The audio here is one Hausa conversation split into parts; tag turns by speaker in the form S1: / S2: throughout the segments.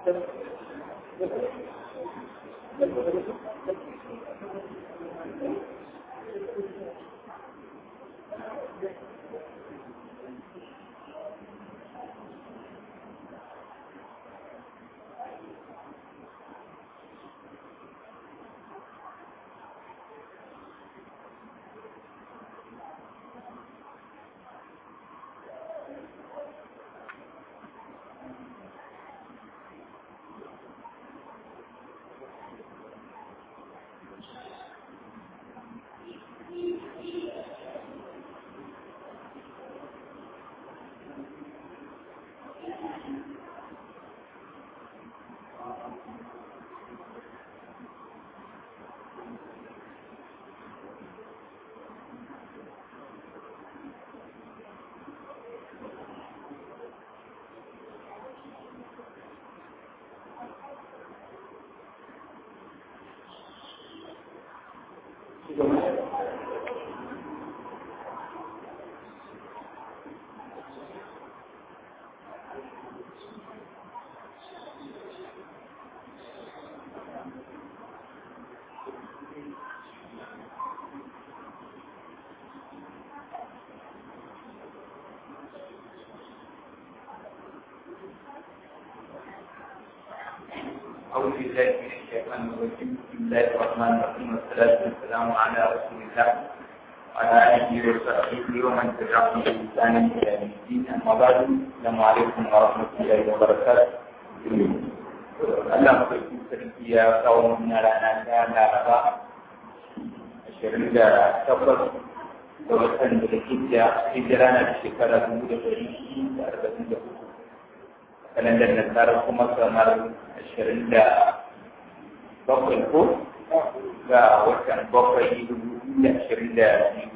S1: أعوذ بالله من الشيطان الرجيم بسم الله الرحمن الرحيم والصلاة والسلام على رسول الله وعلى آله وصحبه ومن تبعهم بإحسان إلى يوم الدين أما بعد السلام عليكم ورحمة الله وبركاته Allah mafarkin sarki ya kawo mana rana ta Laraba ashirin da takwas da watan da hijja hijira na da shekara dubu da ɗari da arba'in da uku kalandar nasara kuma kamar ashirin da bakwai ko ga watan bakwai dubu da ashirin da biyu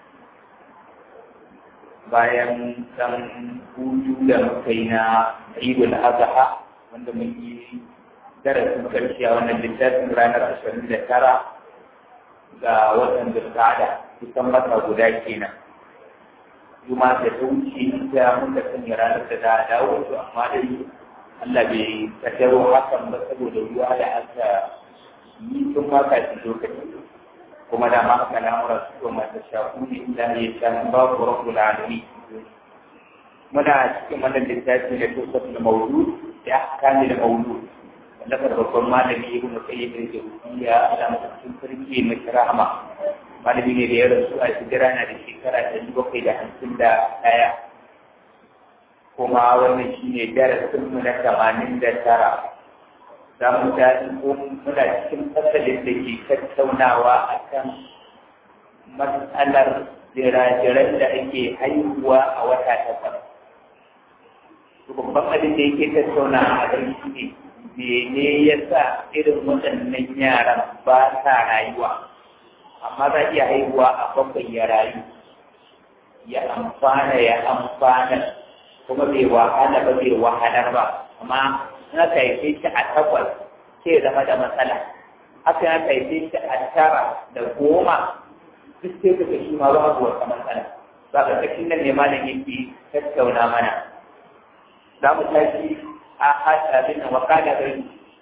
S1: bayan dan hutu da muka yi na idul adha wanda mun yi darasin karshe a wannan littafin ranar ashirin da tara ga watan zulqa'ada kusan wata guda kenan juma da ta wuce ita muka sanya ranar da za a dawo to amma dai Allah bai kaddaro hakan ba saboda ruwa da aka yi tun ma kafin lokaci kuma da ma haka lamura su kuma ta shafu ne inda ya sha babu rabbul alamin muna cikin wannan littafi da tosaf na maudu ya kame da maudu wallafar babban malami ibnu qayyim al-jawziyya Allah mutum sarki mai rahama malami ne da ya rasu a hijira na da shekara ɗari bakwai da hamsin da ɗaya kuma wannan shi ne darasinmu na tamanin da tara za mu tashi ko muna cikin fasalin da ke tattaunawa a kan matsalar jirajiran da ake haihuwa a wata takwas babban abin da yake tattauna a kan shi ne mene ya sa irin waɗannan yaran ba sa rayuwa amma za iya haihuwa a bakwai ya rayu ya amfana ya amfana kuma bai wahala ba bai wahalar ba amma in aka haife shi a takwas sai zama da matsala haka aka haife shi a tara da goma duk sai ka shi ma babu wata matsala ba ka kashin nan ne malam yake tattauna mana za mu tashi a hasabin wakala bai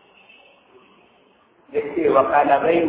S1: ya ce wakala bai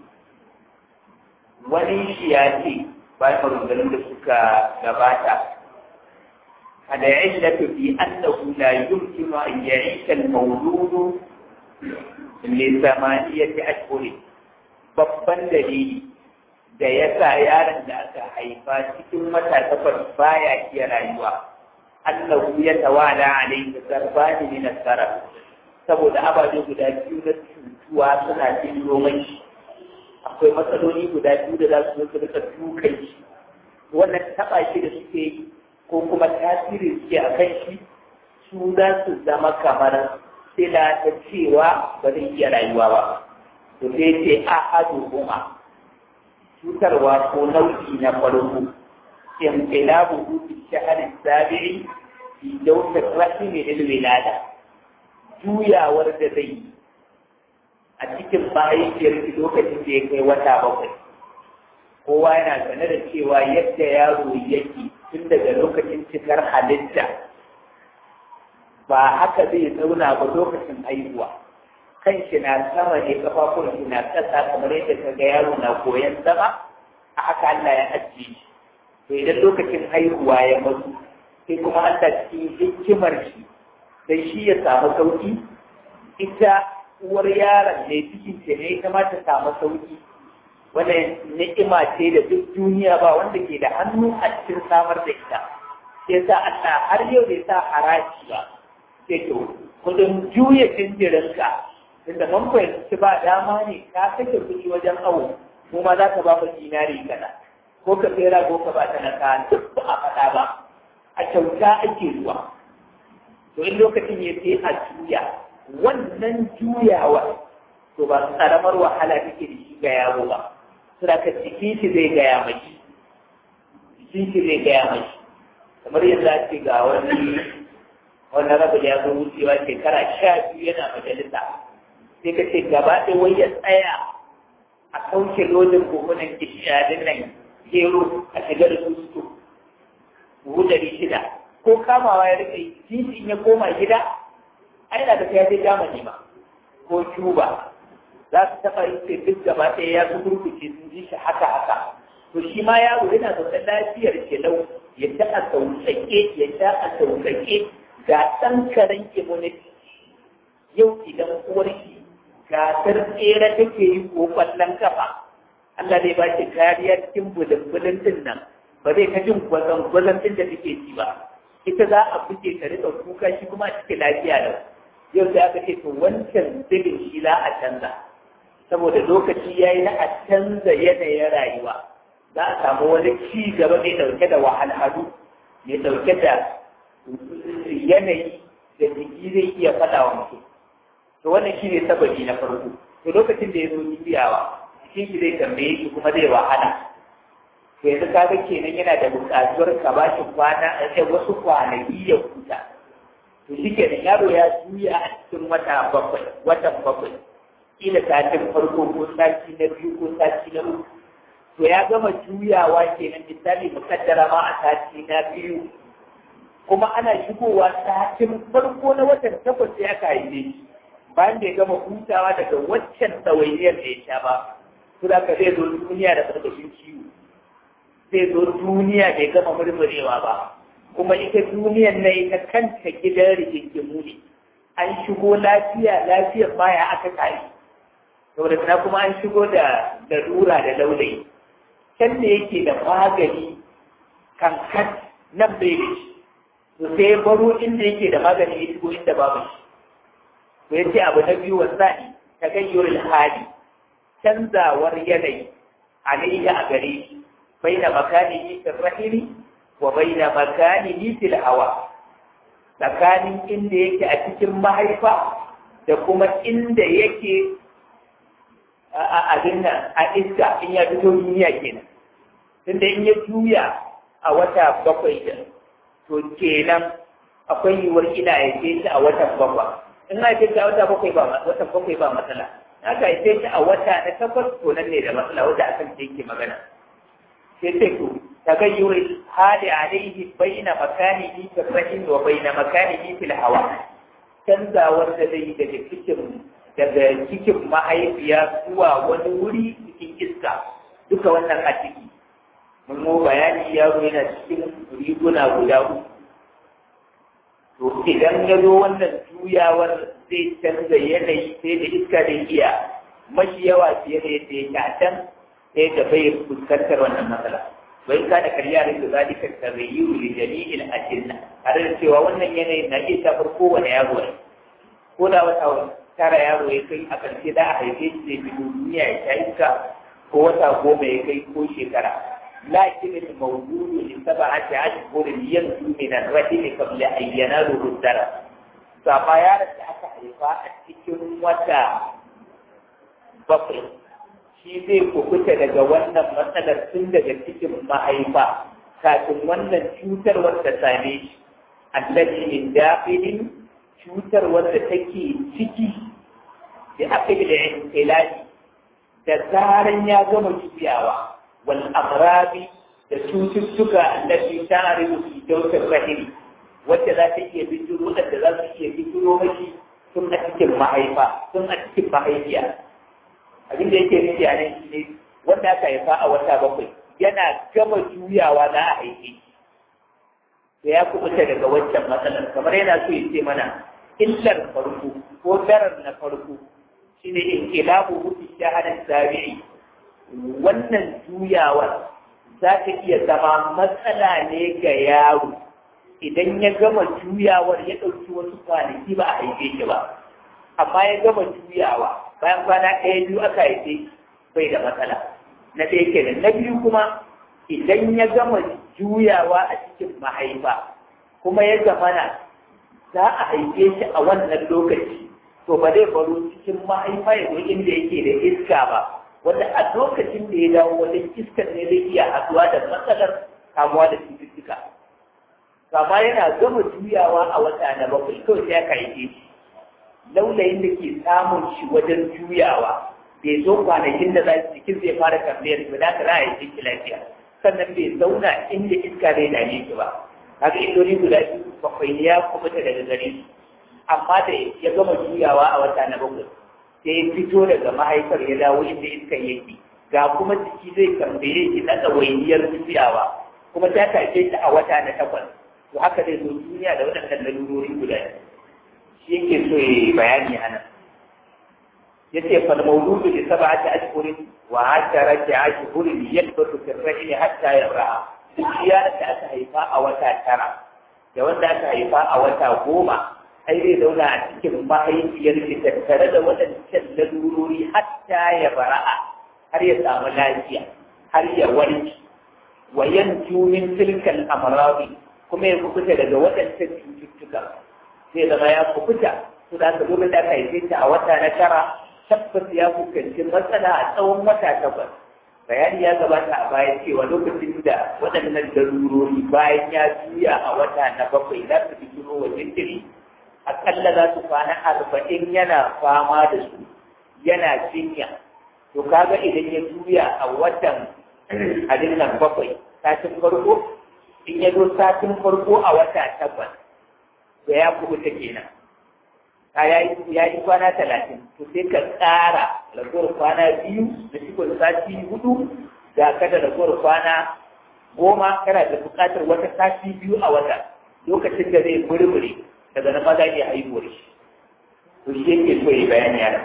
S1: wani shi ya ce bayan maganganun da suka gabata kada ya illatu fi annahu la yumkinu an ya'isha al-mawlud li samaniyati ashhur babban dalili da ya sa yaron da aka haifa cikin wata takwas baya iya rayuwa annahu ya tawala alayhi zarbani min as-sarf saboda ababe guda biyu na cutuwa suna cikin romai akwai matsaloli guda biyu da za su zo rika dukan shi wannan taɓa shi da suke yi ko kuma tasiri suke a kan shi su za su zama kamar sila ta cewa ba zai iya rayuwa ba to sai ce a hadu kuma cutarwa ko nau'i na farko inqilabu fi shahri sabi'i fi dawsir rahimi lil wilada juyawar da zai yi a cikin mahaifiyar lokacin da ya kai wata bakwai kowa yana sane da cewa yadda yaro yake tun daga lokacin cikar halitta ba haka zai zauna ba lokacin haihuwa kan shi na sama ne kafafun shi na ƙasa kamar yadda ka ga yaro na koyan zama a haka Allah ya ajiye shi to idan lokacin haihuwa ya mutu sai kuma Allah cikin hikimar shi dan shi ya samu sauki ita uwar yaron ne cikin ce ne ita ma ta samu sauki wannan ni'ima ce da duk duniya ba wanda ke da hannu a cikin samar da ita sai sa Allah har yau bai sa haraji ba sai to kudin juya jinjirinka tunda mun fahimci ba dama ne ka kashe kuɗi wajen awo kuma za ka ba mu dinari kana ko ka tsera ko ka ba ta na ka duk ba a faɗa ba a kyauta ake zuwa to in lokacin ya sai a juya wannan juyawa to ba karamar wahala take da shi ga yaro ba suna ka jikin shi zai gaya mai jikin shi zai gaya mai kamar yadda ake ga wani wannan rabu da ya zo wucewa shekara sha biyu yana majalisa sai ka ce gaba ɗaya wai ya tsaya a sauke lodin buhunan gishiyadin nan gero a shiga da su buhu ɗari shida ko kamawa ya rike titi in ya koma gida ai na da ya je Germany ma ko Cuba za su taɓa yin sai duk gaba ɗaya ya su gurguce sun ji shi haka haka to shi ma yaro yana zaune lafiyar kelau ya ta a sauƙaƙe ya ta a sauƙaƙe ga ɗan karen immunity yau idan uwar shi gasar tsere take yi ko ƙwallon kafa Allah zai ba shi kariya cikin bulin-bulin din nan ba zai ta jin gwazon-gwazon din da take ci ba ita za a fice ta rika kuka shi kuma a cikin lafiya da yau sai aka ce to wancan zubin shi za a canza saboda lokaci ya yi na a canza yanayin rayuwa za a samu wani ci gaba mai ɗauke da wahalhalu mai ɗauke da yanayi da jiki zai iya faɗa wa mutum to wannan shi ne sababi na farko to lokacin da ya zo juyawa jikin shi zai tambaye shi kuma zai wahala to yanzu kaga kenan yana da buƙatuwar ka ba shi kwana a wasu kwanaki ya huta to shi kenan yaro ya juya a cikin wata bakwai watan bakwai kila satin farko ko sati na biyu ko sati na uku to ya gama juyawa kenan misali mukaddara ma a sati na biyu kuma ana shigowa satin farko na watan takwas sai aka haife shi bayan da ya gama hutawa daga waccan ɗawainiyar da ya sha ba su da zai zo duniya da ƙarƙashin ciwo zai zo duniya bai gama murmurewa ba kuma ita duniyar na ita kanta gidan rigingimu ne an shigo lafiya lafiyar baya aka kare saboda na kuma an shigo da larura da laulayi can da yake da magani kan kat nan bai da shi to sai baro inda yake da magani ya shigo inda babu shi to yace abu na biyu wasani ta gayyar hali canzawar yanayi alayya a gare shi baina makanihi fil rahimi wa baina makanihi fil hawa tsakanin inda yake a cikin mahaifa da kuma inda yake a abin nan a iska in ya fito duniya kenan tunda in ya juya a wata bakwai da to kenan akwai yiwuwar ina ya ce shi a watan bakwai in na ce shi a wata bakwai ba watan bakwai ba matsala haka ya ce shi a wata na takwas to nan ne da matsala wanda akan ce yake magana sai ce to tagayyur hali alaihi baina makanihi fil rahim wa baina makanihi fil hawa canzawar da zai daga cikin daga cikin mahaifiya zuwa wani wuri cikin iska duka wannan a ciki mun mu bayani yaro yana cikin riguna guda uku to idan ya zo wannan juyawar zai canza yanayi sai da iska da iya mashi yawa fiye da yadda yake a can sai da bai fuskantar wannan matsala bai ka da karya da su zalika tarayyu li jami'il ajinna tare da cewa wannan yanayin na iya shafar kowane yaro ne ko da wata tara yaro ya kai a ƙarshe da a haife shi zai fito duniya ya sha iska ko wata goma ya kai ko shekara lakin al-mawdudu li sab'ati ashhurin yanzu min ar-rahim qabla an yanalu dara saba yaron da aka haifa a cikin wata bakwai shi zai kukuta daga wannan matsalar tun daga cikin mahaifa kafin wannan cutar wanda same shi allati min dakhilin cutar wanda take ciki da aka yi da intilali da zaran ya gama juyawa wal amrabi da cututtuka allati ta'rifu fi dawkar rahim wacce za ta iya bijiro da za su iya bijiro mashi tun a cikin mahaifa tun a cikin mahaifiya abin da yake nufi a nan shi ne wanda aka haifa a wata bakwai yana gama juyawa za a haife to ya kubuta daga wancan matsalar kamar yana so ya ce mana illar farko ko darar na farko shine inqilabu hutu shahadar sabi'i wannan juyawar za ta iya zama matsala ne ga yaro idan ya gama juyawar ya ɗauki wasu kwanaki ba a haife shi ba amma ya gama juyawa bayan kwana ɗaya biyu aka haife bai da matsala na ɗaya kenan na biyu kuma idan ya gama juyawa a cikin mahaifa kuma ya zamana za a haife shi a wannan lokaci to ba zai baro cikin mahaifa ya zo inda yake da iska ba wanda a lokacin da ya dawo wajen iskar ne zai iya haɗuwa da matsalar kamuwa da cututtuka kama yana gama juyawa a wata na bakwai kawai sai aka haife shi laulayin da ke samun shi wajen juyawa bai zo kwanakin da za jikin zai fara tambayar ba da ka za a yi shi lafiya sannan bai zauna inda iska zai dame shi ba kaga illoli guda biyu bakwai ya kubuta daga gare su amma da ya gama juyawa a wata na bakwai sai ya fito daga mahaifar ya dawo inda iska yake ga kuma jiki zai tambaye shi na ɗawainiyar juyawa kuma ta tashe shi a wata na takwas to haka zai zo duniya da waɗannan lalurori guda shi yake so ya yi bayani a nan ya ce fal mauludu li sab'ati ashhurin wa asharati ashhurin yalbasu fi ar-rahim hatta yar'a duk yaron da aka haifa a wata tara da wanda aka haifa a wata goma ai zai zauna a cikin mahaifiyar shi tattare da waɗancan lalurori hatta ya bara'a har ya samu lafiya har ya warke wa yanju min tilkal amradi kuma ya kubuta daga waɗancan cututtuka zai zama ya kubuta su da aka lokacin da aka haife ta a wata na tara tabbas ya fuskanci matsala a tsawon wata takwas bayani ya gabata a baya cewa lokacin da waɗannan darurori bayan ya juya a wata na bakwai za su fi turo wa jinkiri akalla za su kwana arba'in yana fama da su yana jinya to kaga idan ya juya a watan abin nan bakwai satin farko in ya zo satin farko a wata takwas da ya kubuta kenan a ya yi kwana talatin to sai ka tsara ragowar kwana biyu da cikon sati hudu da kada ragowar kwana goma kana da buƙatar wata sati biyu a wata lokacin da zai murmure daga na maza iya haihuwar shi to shi yake so yi bayani yana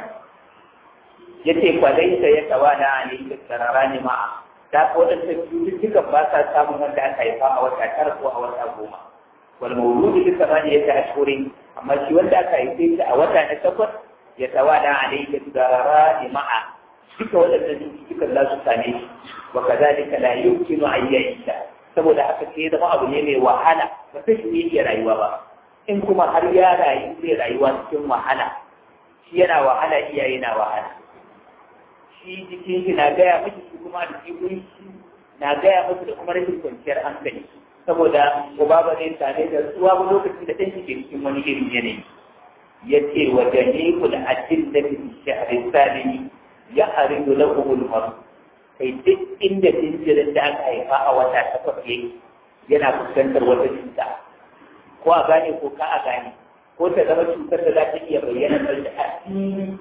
S1: ya ce kwalai ya tawa na a ne karara ne ma'a da ko waɗanda cututtukan ba sa samun wanda aka haifa a wata tara ko a wata goma wal mawludu bi samaniyati ashhurin amma shi wanda aka haife shi a wata na takwas ya tawada alayka tudarara ma'a duka waɗannan cututtukan za su same shi wa kadhalika la yumkinu an ya'isha saboda haka sai zama abu ne mai wahala ba sai shi iya rayuwa ba in kuma har ya rayu zai rayuwa cikin wahala shi yana wahala iyaye na wahala shi jikin shi na gaya miki shi kuma da shi na gaya musu da kuma rashin kwanciyar hankali saboda uba ba zai same da tsuwa ba lokacin da ɗan ke cikin wani irin yanayi ya ce wa jami'ul ajin da fi shahrin salimi ya haridu lahumul maru kai duk inda jinjirin da aka haifa a wata takwas yake yana fuskantar wata cuta ko a gane ko ka a gane ko ta zama cutar da za ta iya bayyana da asiri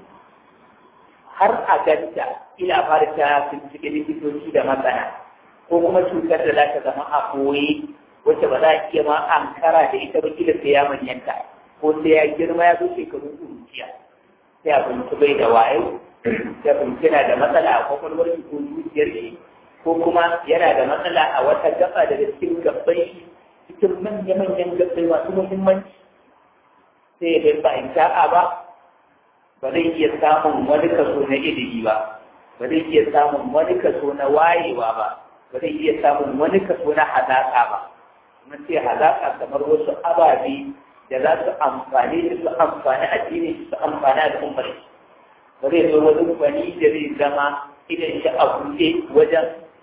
S1: har a ganta ina fara ta bincike likitoci da masana ko kuma cutar da za ta zama a koyi wacce ba za a iya ma ankara da ita ba kila sai ya manyanta ko sai ya girma ya zo shekaru kuruciya sai a binci bai da wayo sai binci yana da matsala a kwakwalwar shi ko zuciyar shi ko kuma yana da matsala a wata gaba daga cikin gabban shi cikin manya-manyan gabbai masu muhimmanci sai ya bai ba in sha'a ba ba zai iya samun wani kaso na ilimi ba ba zai iya samun wani kaso na wayewa ba ba zai iya samun wani kaso na hazaƙa ba mun ce hazaƙa kamar wasu ababe da za su amfani da su amfani addini su amfani al'ummar ba zai zo wani gwani da zai zama idan shi a buɗe wajen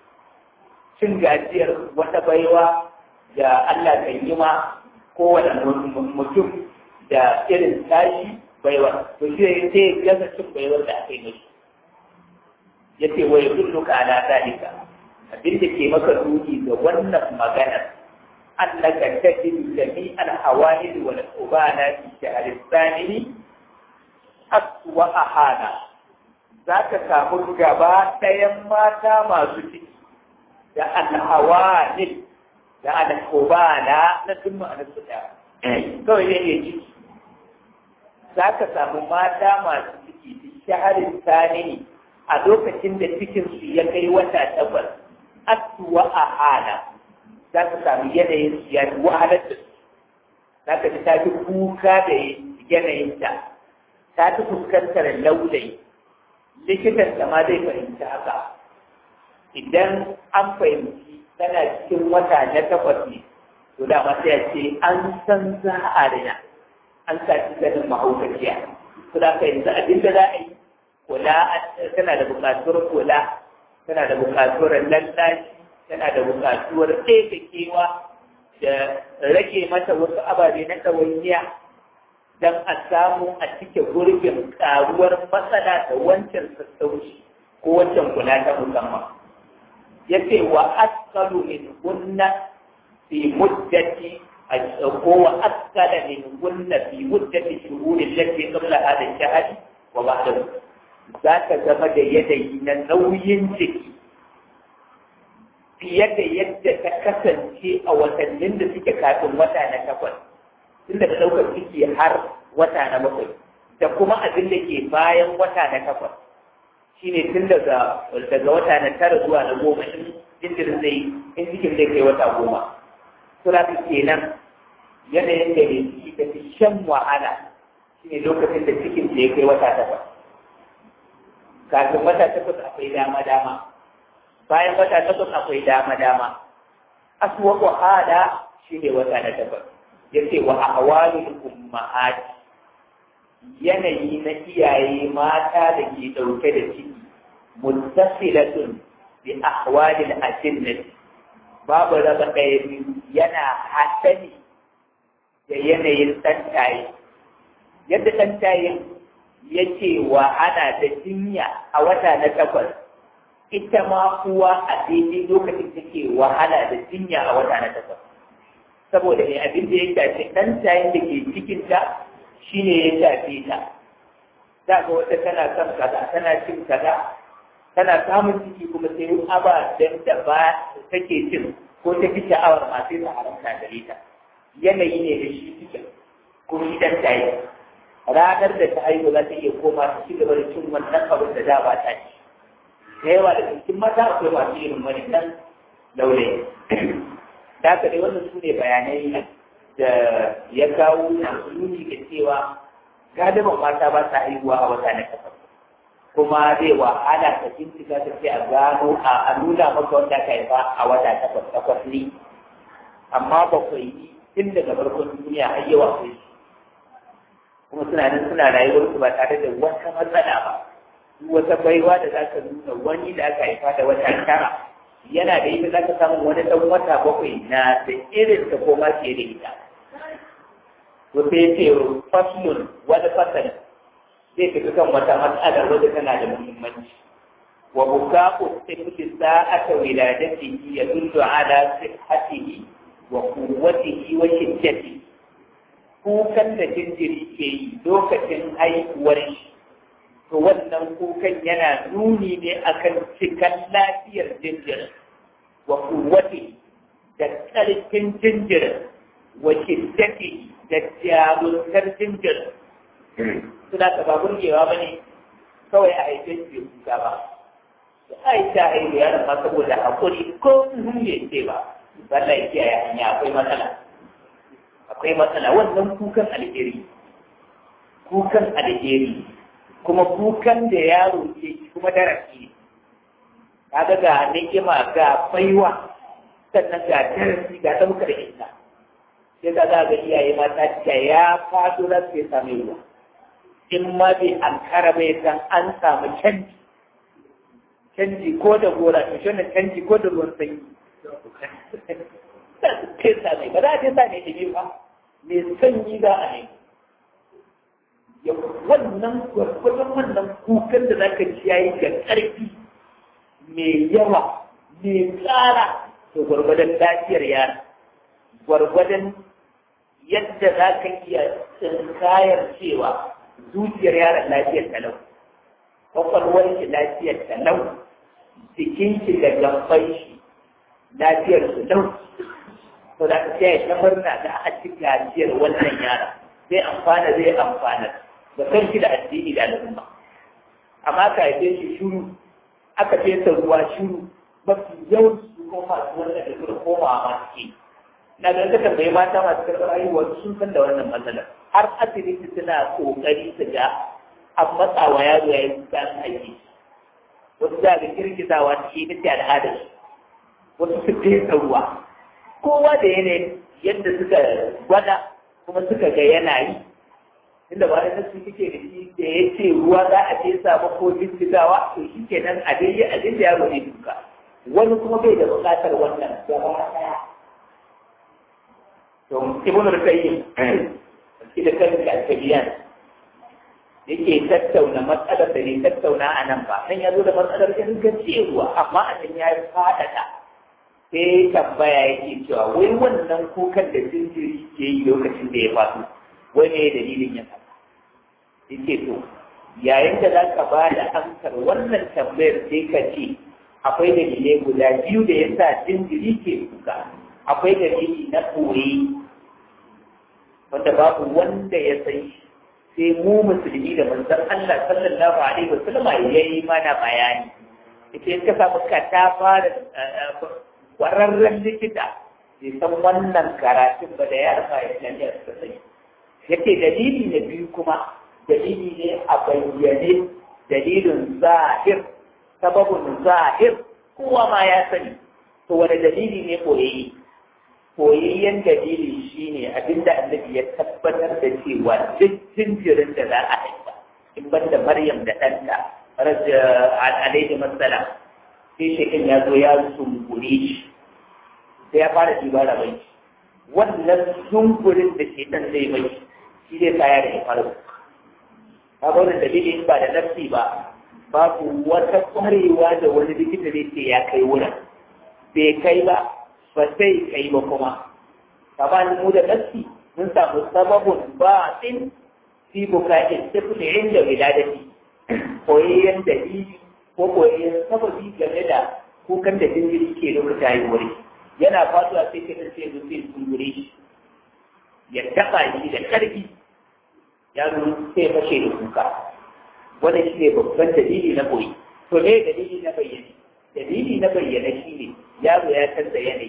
S1: cin gajiyar wata baiwa da Allah kan yi ma kowane mutum da irin tashi baiwa to shi sai gaza cin baiwar da aka yi mashi ya ce wa yadulluka ala dalika abin da ke maka duki ga wannan maganar annaka tajidu jami' al-hawaid wal ubana fi shahr al-thani aswa ahana zaka samu gaba ɗayan mata masu ciki da al-hawaid da al-ubana na duk ma'anar su da kawai ne ne ciki zaka samu mata masu ciki fi shahr al-thani a lokacin da cikinsu ya kai wata takwas asuwa a hana za ka sami yanayin su ya fi wahalar da su za ka ji ta fi kuka da yanayinta ta fi fuskantar laulayi likitan da ma zai fahimci haka idan an fahimci tana cikin wata na takwas ne to da ma sai ce an san za a rina an sa ci ganin mahaukaciya to da ka yanzu abin da za a yi kula tana da buƙatuwar kula tana da buƙatuwar lallashi tana da buƙatuwar kewa da rage mata wasu ababe na ɗawainiya don a samu a cike gurbin ƙaruwar matsala da wancan sassauci ko wancan kula ta musamman ya ce wa askalu min gunna fi muddati ko wa askala min gunna fi muddati shuhurin lati qabla hada shahadi wa ba'dahu za ka zama da yanayi na nauyin jiki fiye da yadda ta kasance a watannin da suke kafin wata na takwas tun daga ɗaukar ciki har wata na bakwai da kuma abin da ke bayan wata na takwas shine tun daga daga wata na tara zuwa na goma in jinjirin zai in cikin zai kai wata goma suna kenan yanayin da mai ciki ta fi shan wahala shine lokacin da cikin da ya kai wata takwas kafin wata takwas akwai dama-dama bayan wata takwas akwai dama-dama aswaku hada shi ne wata na takwas ya ce wa ahwalul ummahat yanayi na iyaye mata da ke ɗauke da ciki muttasilatun bi ahwalil ajinnati babu raba ɗaya biyu yana haɗani da yanayin ɗantaye yadda ɗantaye yake wahala da jinya a wata na takwas ita ma uwa a daidai lokacin take wahala da jinya a wata na takwas saboda ne abin da ya shafi ɗan tayin da ke cikinta shine ya shafe ta za ga wata tana son kaza tana cin kaza tana samun ciki kuma sai ababen da ba take cin ko ta fi sha'awar masu yin haramta gare ta yanayi ne da shi cikin ko shi ɗan tayin ranar da ta haihu za ta iya koma ta ci gaba da cin wannan abin da da ba ta ci da yawa da cikin mata akwai masu irin wani nan laulayi da haka dai wannan su ne bayanai da ya kawo nuni da cewa galiban mata ba sa haihuwa a wata na takwas kuma zai wahala ta bincika ta ce a gano a nuna maka wanda ka haifa a wata takwas takwas ne amma bakwai tun daga farkon duniya har yawa sai kuma suna nan suna rayuwar su ba tare da wata matsala ba wata baiwa da za ka nuna wani da aka haifa da wata tara yana da ita za ka samu wani ɗan wata bakwai na da irin ta ko ma fiye da ita to sai ce faslun wani fasali zai tafi kan wata matsala wadda tana da muhimmanci wa buka'u tifli sa'ata wiladatihi yadullu ala sihhatihi wa quwwatihi wa shiddatihi kukan da jinjiri ke yi lokacin haihuwar shi to wannan kukan yana nuni ne akan cikan lafiyar jinjirin wa kuwati da ƙarfin jinjirin wa shiddati da jarumtar jinjirin suna ta ba burgewa ba ne kawai a haife shi kuka ba da aisha haihu ya rafa saboda haƙuri ko sun bai ce ba wallahi kiyaye hanya akwai matsala akwai matsala wannan kukan alheri kukan alheri kuma kukan da yaro ke kuma darasi kaga ga ni'ima ga baiwa sannan ga darasi ga ɗaukar ita sai ka za ga iyaye mata ta ya faɗo za su same ruwa in ma bai ankara bai san an samu canji canji ko da gora to shi canji ko da ruwan sanyi tesa mai ba za a tesa mai ɗumi ba mai sanyi za a ne wannan gwargwadon wannan kukan da za ka ci yayi da ƙarfi mai yawa mai tsara to gwargwadon lafiyar yara gwargwadon yadda za ka iya tsinkayar cewa zuciyar yaron lafiyar talau kwakwalwar shi lafiyar talau jikin shi da gaban shi lafiyar su lau to da ka sai ta murna da a ci gajiyar wannan yara zai amfana zai amfana da kanshi da addini da al'umma amma ka haife shi shuru aka fesa ruwa shuru mafi yawan su ko masu wannan da suka komawa ma suke na ga ka tambayi mata masu karɓar haihuwa sun san da wannan matsalar har asibiti suna kokari su ga an matsa wa yaro ya yi kusan aiki wasu za ga girgizawa cikin ita al'adar wasu su fesa ruwa kowa da yanayin yadda suka gwada kuma suka ga yana yi inda ba da su kike da shi da ya ce ruwa za a fesa ba ko girgizawa to shi ke nan a dai a da yaro ne duka wani kuma bai da buƙatar wannan gaba ɗaya to ibn al-qayyim shi da kanka al-kabiyan yake tattauna matsalar da ne tattauna a nan ba dan ya zo da matsalar ingancewa amma a can ya faɗaɗa sai tambaya yake cewa wai wannan kukan da jinjiri ke yi lokacin da ya faso wai ne dalilin yin haka yake to yayin da za ka ba da amsar wannan tambayar sai ka ce akwai dalilai guda biyu da ya sa jinjiri ke kuka akwai dalili na koyi wanda babu wanda ya san shi sai mu musulmi da manzon Allah sallallahu alaihi wasallam ya yi mana bayani ita in ka samu ka ta fara kwararren likita bai san wannan karatun ba da ya rufa islamiyya suka sani yake dalili na biyu kuma dalili ne a bayyane dalilin zahir sababin zahir kowa ma ya sani to wani dalili ne koyayi koyayyen dalili shine abinda annabi ya tabbatar da cewa duk jinjirin da za a haifa in banda maryam da ɗanta alaihi masalam sai shekin ya zo ya sumbure shi sai ya fara dibara bai wannan sumburin da shekan zai mai shi zai kaya da ya fara ka ga wannan dalili ba da nafsi ba babu wata kwarewa da wani likita zai ce ya kai wurin bai kai ba ba sai kai ba kuma kamar mu da nafsi mun samu sababun ba in fi bukatin tafi inda wiladati koyayyen dalili ko koyayyen sababi game da kukan da jinjiri ke lokacin haihuwar yana fatuwa sai ka tace yanzu sai kumbure shi ya taɓa shi da ƙarfi yaro sai fashe da kuka wannan shi ne babban dalili na koyi to ne dalili na bayyane dalili na bayyane shi ne yaro ya canza yanayi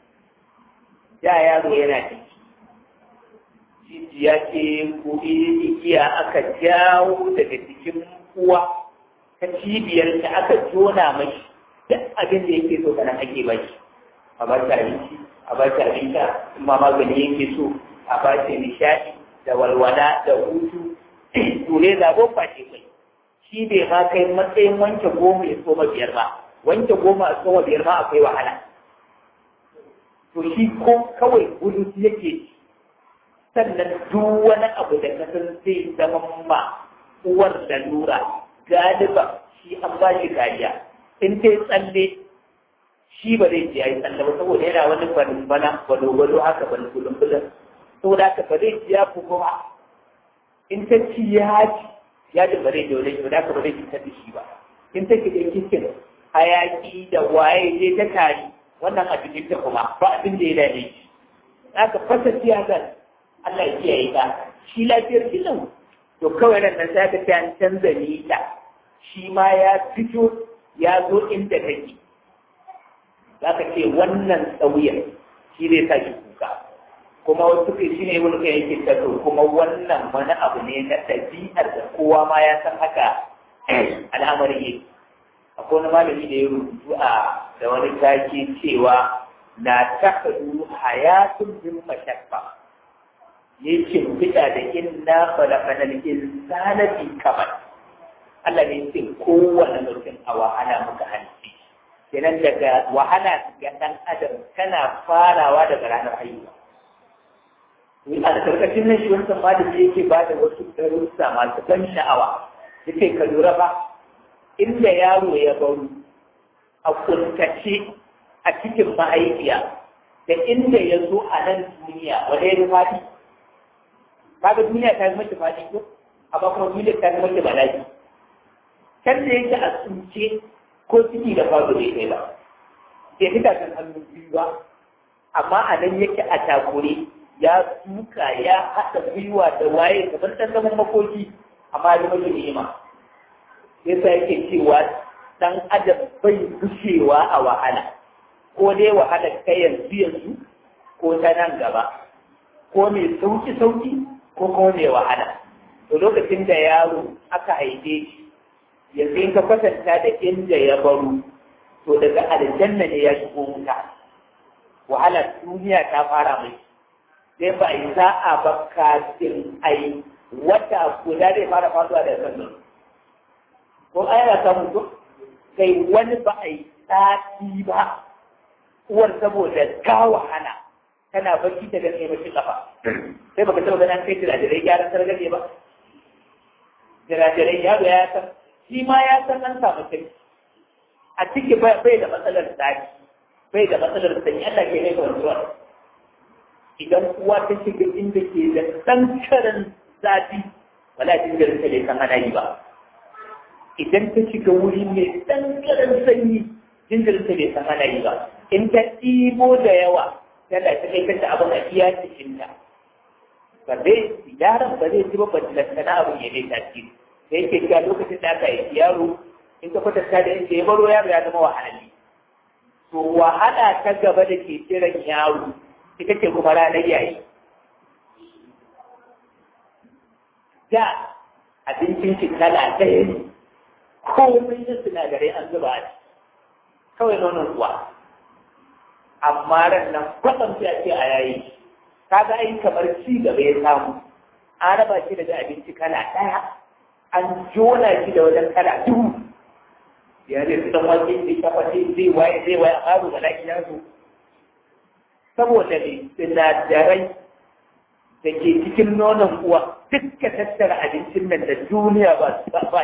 S1: da yaro yana ciki jijiya ce ko igiya aka jawo daga cikin uwa ta cibiyar ta aka jona mashi duk abin da yake so kana ake bashi a ba ta abinci a ba ta abinci in ma magani yake so a ba ta nishaɗi da walwala da hutu dole zaɓo fashe kai shi bai ma kai matsayin wanke goma ya soma biyar ba wanke goma a soma biyar ma akwai wahala to shi ko kawai gudu yake sannan duk wani abu da kasar zai zama ma uwar da lura galiba shi an ba shi kariya in ta yi tsalle shi ba zai ce ya yi tsalle ba saboda yana wani barin bana gwado-gwado haka bani kulun-kulun saboda haka ba zai ci ya fi kuma in ta ci ya ci ya ji ba zai da wani da haka ba zai fitar da shi ba in ta kiɗe kikin hayaki da waye zai ta tari wannan a cikin ta kuma ba abin da ya dame shi aka fasa siyasar Allah ya kiyaye ka shi lafiyar kilan to kawai nan nan sai ka ta canza nita shi ma ya fito ya zo inda kake za ka ce wannan tsawiyar shi zai sa shi kuka kuma wasu kai shi ne wani kai yake tato kuma wannan wani abu ne na ɗabi'ar da kowa ma ya san haka al'amarin yake akwai wani malami da ya rubutu a da wani take cewa na takadu hayatun min mashakka yake fita da inna khalaqanal insana fi kabad Allah ne ce kowane mutum a wahala muka halitta kenan daga wahala ga ɗan adam tana farawa daga ranar haihuwa a karkashin nan shi wancan malami yake ba da wasu darussa masu ban sha'awa yake ka lura ba inda yaro ya baro a kuntace a cikin mahaifiya da inda ya zo a nan duniya wanda ya faɗi kaga duniya ta zama ta faɗi ko amma kuma duniya ta zama ta bala'i kan da yake a tsince ko ciki da faɗo bai kai ba bai fita kan hannu biyu ba amma a nan yake a takure ya tuka ya haɗa gwiwa da waye kamar ɗan zaman makoki amma ya zama ni'ima yasa yake cewa ɗan adam bai gushewa a wahala ko dai wahala ta yanzu yanzu ko ta nan gaba ko mai sauki sauki ko kuma mai wahala to lokacin da yaro aka haife shi yanzu in ka kwatanta da inda ya baro to daga aljanna ne ya shigo wuta wahala duniya ta fara mai sai ba a yi sa'a ba kafin a yi wata guda zai fara faduwa da sannan ko ana samun ko kai wani ba a yi sati ba uwar saboda ta wahala tana bacci ta gane mashi kafa sai baka taba ganin kai jirajirai gyaran sargaje ba jirajirai yaro ya san shi ma ya san an samu kai a ciki bai da matsalar tsari bai da matsalar sanyi Allah ke mai kwantuwar idan uwa ta shiga inda ke da ɗan karan zafi wala jinjirin ta bai san ana yi ba idan ta shiga wuri mai ɗan karan sanyi jinjirin ta bai san ana yi ba in ta ɗibo da yawa tana ta kai kanta abin a iya cikinta ba zai yaron ba zai ci ba ba lantana abin ya dai tasiri da yake cewa lokacin da aka yi yaro in ka kwatanta da inda ya baro yaro ya zama wahalali to wahala ta gaba da ke kiran yaro ita ce kuma ranar yayi da abincin shi kala ɗaya ne komai na sinadarai an zuba a kawai nonon uwa amma ran nan kwatsam sai a ce a yayi kaga ai kamar ci gaba ya samu an raba shi daga abinci kala ɗaya an jona shi da wajen kala duhu ya zai su dan wake zai kafa zai waye zai waye a ƙaro da lafiya su saboda ne sinadarai da ke cikin nonon uwa dukka tattara abincin nan da duniya ba su ba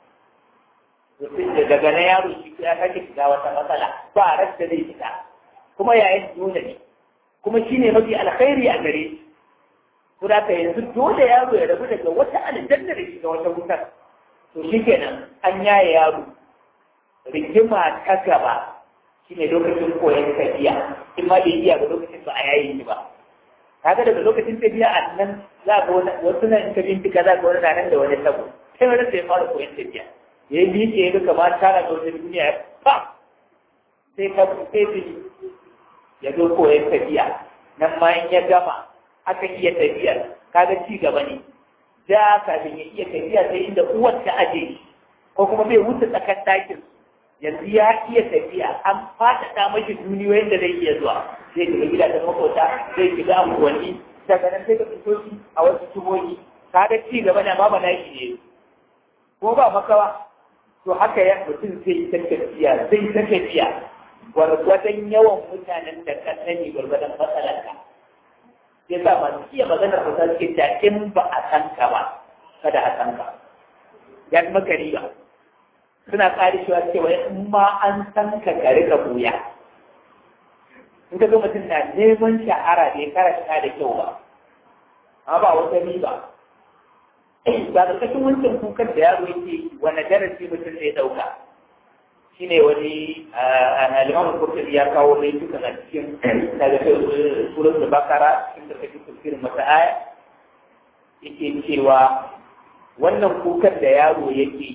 S1: da daga na yaro shi ya sake shiga wata matsala ba rasta zai fita kuma yayin dole ne kuma shi ne mafi alkhairi a gare shi to da ka yanzu dole yaro ya rabu daga wata aljanna da shiga wata wutar to shi kenan an yaye yaro rigima ta gaba shi ne lokacin koyon tafiya in ma bai iya ba lokacin ba a yayi shi ba kaga daga lokacin tafiya a nan za ga wasu nan in ka bincika za ga wani nan da wani tabo sai wani sai fara koyon tafiya ya yi biyu ya ga kamar tara da wata duniya ya fa sai ka sai ya zo koyon tafiya nan ma in ya gama aka iya tafiya kaga ci gaba ne da kafin ya iya tafiya sai inda uwar ta aje ko kuma bai wuce tsakan ɗakin yanzu ya iya tafiya an faɗaɗa mashi duniyoyin da zai iya zuwa zai shiga gidajen makota zai shiga unguwanni daga nan sai ka fito shi a wasu tubogi kaga ci gaba na ma ba na shi ne ko ba makawa to haka ya mutum zai ta tafiya zai ta tafiya gwargwadon yawan mutanen da ka sani gwargwadon matsalarka ya sa masu iya maganar da suke ta in ba a san ka ba kada a san ka ya fi maka riba suna ƙari cewa cewa in ma an san ka ka rika buya in ka zo mutum na neman shahara bai karanta da kyau ba amma ba wata riba ba da kashin wancan kukan da yaro yake wani darasi mutum zai ɗauka shi ne wani alimamun kurkuri ya kawo mai duka a cikin daga surat da bakara cikin da kake tafsirin mata aya yake cewa wannan kukan da yaro yake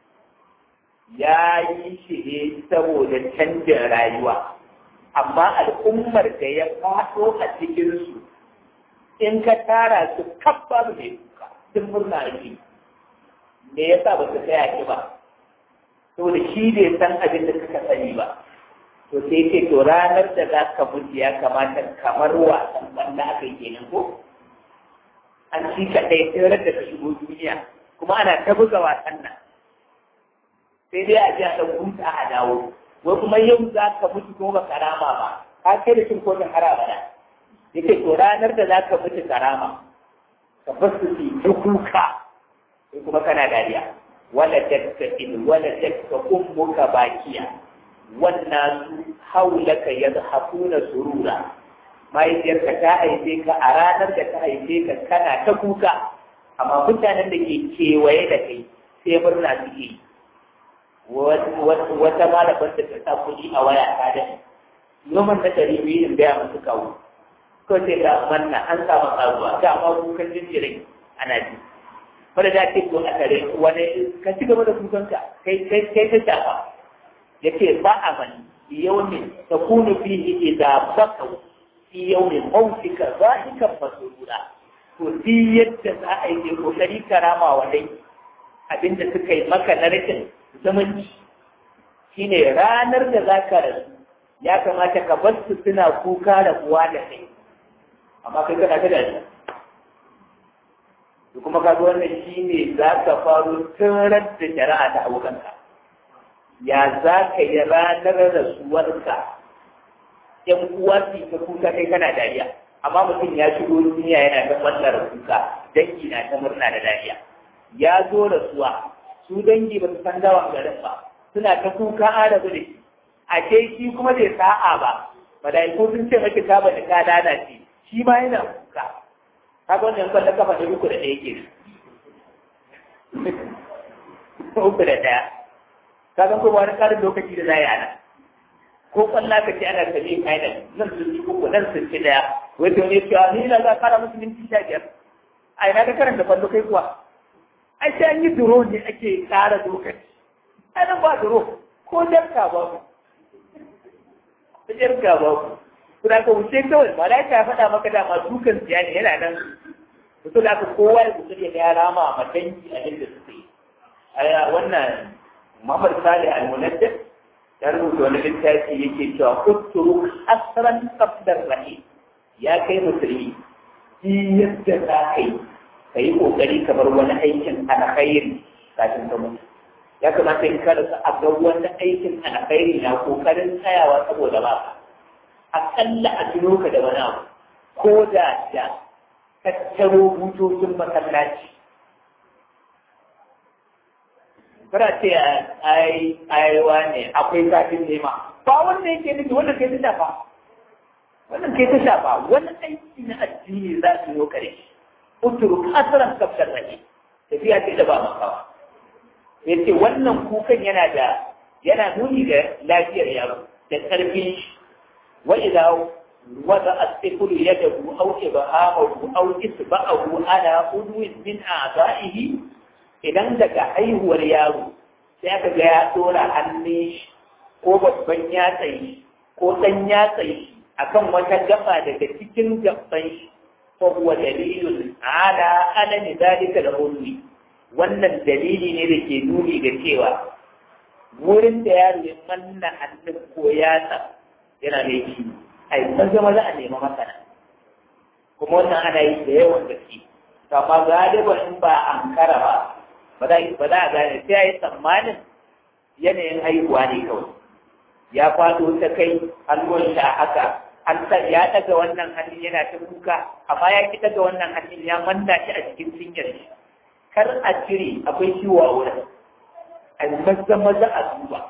S1: ya yi shi ne saboda canjin rayuwa amma al'ummar da ya faɗo a cikinsu in ka tara su kabba mai kuka sun murna ake me yasa ba su tsaya ki ba saboda shi bai san abin da suka sani ba to sai ce to ranar da za ka mutu ya kamata kamar wasan banda aka yi kenan ko an ci ka ɗaya sai da ka shigo duniya kuma ana ta buga wasan nan sai dai a ji a ɗan huta a dawo wai kuma yau za ka mutu kuma ba karama ba ka kai da cin kotun haraba na yake to ranar da za ka mutu karama ka bar su su yi kuka sai kuma kana dariya wala dakka in wala dakka ummuka bakiya wannan haulaka yadhafuna surura mahaifiyarka ta haife ka a ranar da ta haife ka kana ta kuka amma mutanen da ke kewaye da kai sai murna suke yi wata malabar da ta sa kuɗi a waya ta da noman na ɗari biyu in gaya masu kawo ko sai ga manna an samu karuwa ga ma kukan jinjirin ana ji wanda da ce ko a tare wani ka ci gaba da kukanka kai kai kai ta shafa yace ba a mani yawmin takunu fihi idza baqaw fi yawmin mawtika zahikan masurura to di yadda za a yi kokari karama wa dai abinda suka yi maka na rashin zumunci shine ranar da za ka rasu ya kamata ka bar su suna kuka da kuwa da kai amma kai kana ta da da kuma kaga wannan shine za ka faru tun da shari'a ta abokanka ya za ka yi ranar rasuwarka yan uwa su ta kuka kai kana dariya amma mutum ya shigo duniya yana ta ɓallar kuka dangi na ta murna da dariya ya zo rasuwa su dangi ba su san dawan garin ba suna ta kuka an rabu da shi a ce shi kuma bai sa'a ba malaiku sun ce maki ta ba da ka lalace shi ma yana kuka kaga wannan kwallon kafa da uku da ɗaya ke uku da ɗaya kaga kuma wani ƙarin lokaci da za yi ana ko kwalla ka ce ana sami final nan sun ci uku nan sun ci ɗaya wanda wani cewa ni na za a kara musu minti sha biyar a ina ka karanta kwallo kai kuwa ai sai an yi duro ne ake ƙara lokaci ai nan ba duro ko jarka ba ku ko jarka ba ku kuna ka wuce kawai ba da ya faɗa maka dama dukan siya ne yana nan mutum da aka kowa ya kusur ya ya rama a matanki a inda suka yi a wannan Muhammad Salih al-Munaddid ya rubuta wani littafi yake cewa kuturu asran qabdar rahim ya kai musulmi shi yadda za ka yi ka yi ƙoƙari ka bar wani aikin alkhairi kafin ka mutu ya kamata in ka rasa a ga wani aikin alkhairi na ƙoƙarin tsayawa saboda ba ka aƙalla a tuno ka da wani abu ko da da tattaro butocin masallaci kada ce ai aiwa ne akwai zafin nema ba wanda yake nufi wanda kai ta shafa wannan kai ta shafa wani aiki na addini za su yi kare uturu asaran kaftar rage tafiya ce da ba makawa ya ce wannan kukan yana da yana nuni da lafiyar yaro da ƙarfin shi wa idza wada as-sifru yadahu aw ibhamahu aw isba'ahu ala udwin min a'da'ihi idan daga haihuwar yaro sai aka ga ya dora hannun shi ko babban yatsan shi ko ɗan yatsan shi akan wata gaba daga cikin gaban shi fa huwa dalilun ala alami zalika da ulwi wannan dalili ne da ke nuni ga cewa wurin da yaro ya manna hannun ko yatsa yana mai ci ai maza maza a nema masana kuma wannan ana yi da yawan gaske amma galiban in ba ankara ba ba za a gane sai a yi tsammanin yanayin haihuwa ne kawai ya faɗo ta kai hannun shi a haka an ya daga wannan hannun yana ta kuka amma ya ki daga wannan hannun ya manna shi a cikin cinyar shi kar a cire akwai ciwo a wurin a maza maza a duba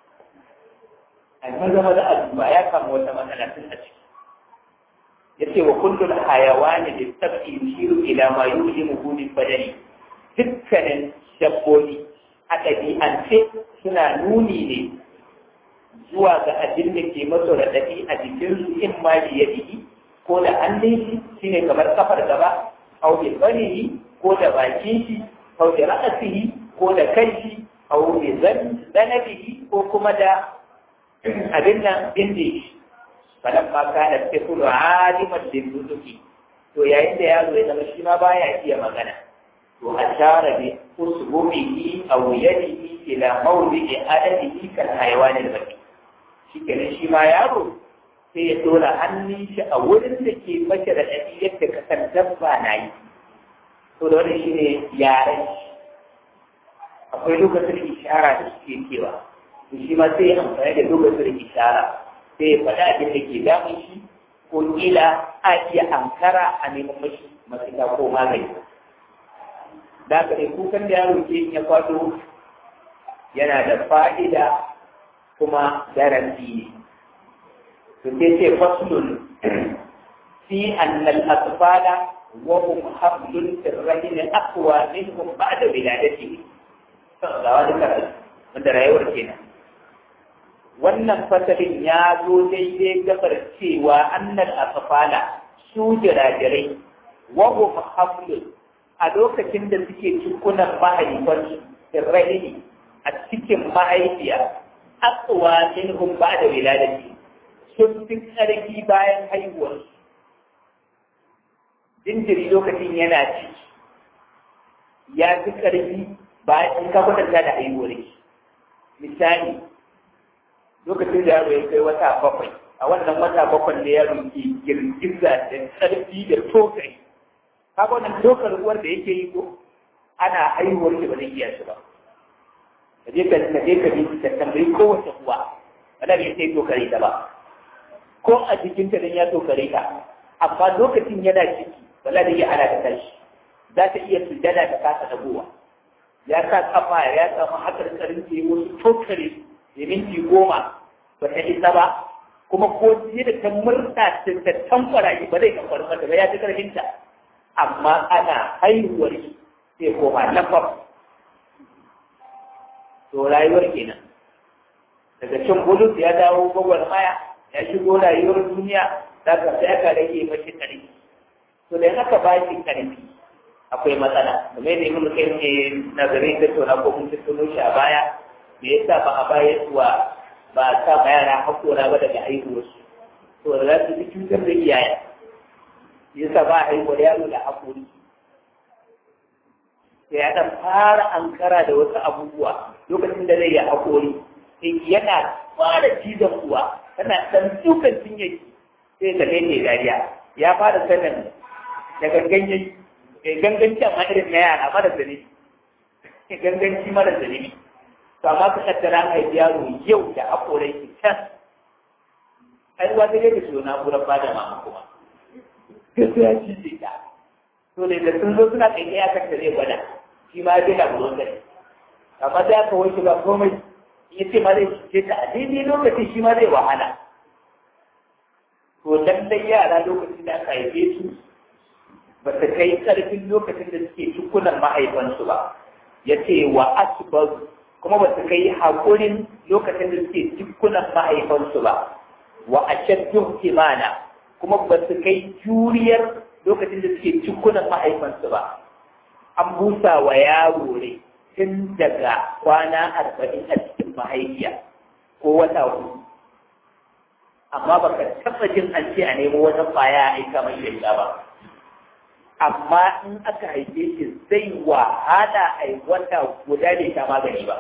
S1: a maza maza a duba ya kama wata matsala tun a ciki yace wa kullul hayawani da tabi yushiru ila ma yuhimu min badani dukkanin dabbobi a ɗabi'ance suna nuni ne zuwa ga abin da ke masu raɗaɗi a jikinsu in ma da yadi ko da hannun shi shine kamar kafar gaba au bi banihi ko da bakin shi au bi ra'asihi ko da kai shi au bi zanabihi ko kuma da abin nan bindi shi falan ma kana tafulu aliman bil nutuki to yayin da yaro ya zama shi ma baya iya magana to ashara bi usbuhi aw yadihi ila mawdi'i adadihi kal hayawan al baqi shi kenan shi ma yaro sai ya dora hannun shi a wurin da ke mace da ɗari yadda ka san dabba na yi to da wannan shi ne yaren shi akwai lokacin ishara da suke kewa to shi ma sai ya amfani da lokacin ishara sai ya faɗa abin da ke damun shi ko kila a iya ankara a neman mashi mafita ko magani da haka ne kukan da yaro ke ya kwado yana da fa'ida kuma darasi ne to sai ce faslun fi annal atfala wa hum hablun sirrahin aqwa minhum ba'da wiladatihi ga wani karatu wanda rayuwar kenan wannan fasalin ya zo daidai gabar cewa annal atfala su jirajirai wa hum hablun a lokacin da suke cikunan mahaifansu sirrahin a cikin mahaifiya aqwa minhum ba'da wiladatihi sun fi ƙarfi bayan haihuwarsu jinjiri lokacin yana ciki ya fi ƙarfi bayan in ka kwatanta da haihuwar shi misali lokacin da yaro ya kai wata bakwai a wannan wata bakwai da yaro ke girgiza da ƙarfi da tokari kaga wannan tokar ruwar da yake yi ko ana haihuwar shi ba zai iya shi ba ka je ka ka je ka bi ka tambayi kowace uwa wanda bai sai tokare ta ba ko a jikinta dan ya tokare ta amma lokacin yana ciki wala da iya ana ta tashi za ta iya sujada ta kasa dagowa ya sa kafa ya samu hakar karin ke wasu tokare da minti goma ba ta isa ba kuma ko jiya da ta murta ta ta tamfara shi ba zai kamfar mata ba ya ta karfinta amma ana haihuwar shi sai koma lafaf to rayuwar kenan daga cin bulus ya dawo gwagwarmaya ya shigo rayuwar duniya za ka sai aka rage mashi ƙarfi to da haka ba shi ƙarfi akwai matsala kamar yadda ibnu kai ne nazarin da tona ko mun tuno shi a baya me yasa ba a baya zuwa ba a sa ma yara hakora ba daga haihuwarsu to da za su fi cutar da iyaye yasa ba a haihuwar yaro da hakori sai ya dan fara ankara da wasu abubuwa lokacin da zai yi hakori yana fara cizon uwa tana ɗan dukan cinye sai ka ne dariya ya fara sanin da ganganci ganganci amma irin na yara mara zane ganganci mara zane to amma ka kaddara an haifi yaro yau da akorai ki can ai uwa ta yadda su na gurin ba da mama kuma gaskiya ci ce ta to da da sun zo suna kai ya kanta zai gwada shi ma zai na gurin gani amma sai aka wanke ba komai ya ce ma zai ce ta a daidai lokacin shi ma zai wahala to lallai yara lokacin da aka haife su ba ta kai ƙarfin lokacin da suke cikunan mahaifansu ba ya ce wa asibar kuma ba su kai haƙurin lokacin da suke cikunan mahaifansu ba wa ashaddun kimana kuma ba su kai juriyar lokacin da suke cikunan mahaifansu ba an busa wa yaro ne tun daga kwana arba'in a cikin mahaifiya ko wata hudu amma ba ka taɓa jin an ce a nemo wata kwaya a aika mai shaida ba amma in aka haife shi zai wahala a yi wata guda bai sha magani ba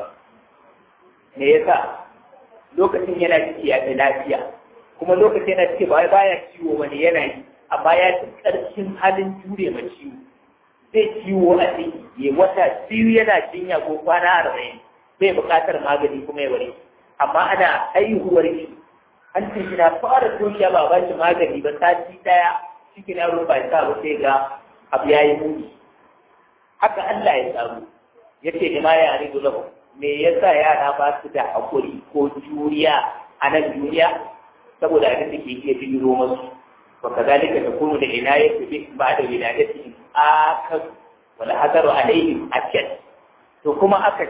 S1: me yasa lokacin yana ciki ya fi lafiya kuma lokacin yana ciki ba baya ciwo wani yana yi amma ya fi ƙarfin halin jure ma ciwo zai ciwo a ciki ya wata biyu yana jinya ko kwana arba'in bai buƙatar magani kuma ya bari amma ana haihuwar shi an ce shi na fara toshiya ba ba shi magani ba sati ɗaya cikin yaro ba sa ba sai ga abu ya yi muni haka Allah ya samu ya ce ni ma ya rido lahu me yasa yara ba su da hakuri ko juriya a nan duniya saboda abin da ke iya bijiro masu wa kazalika takunu da inayatu bi ba'da wiladati akan wala hadaru alaihim akad to kuma aka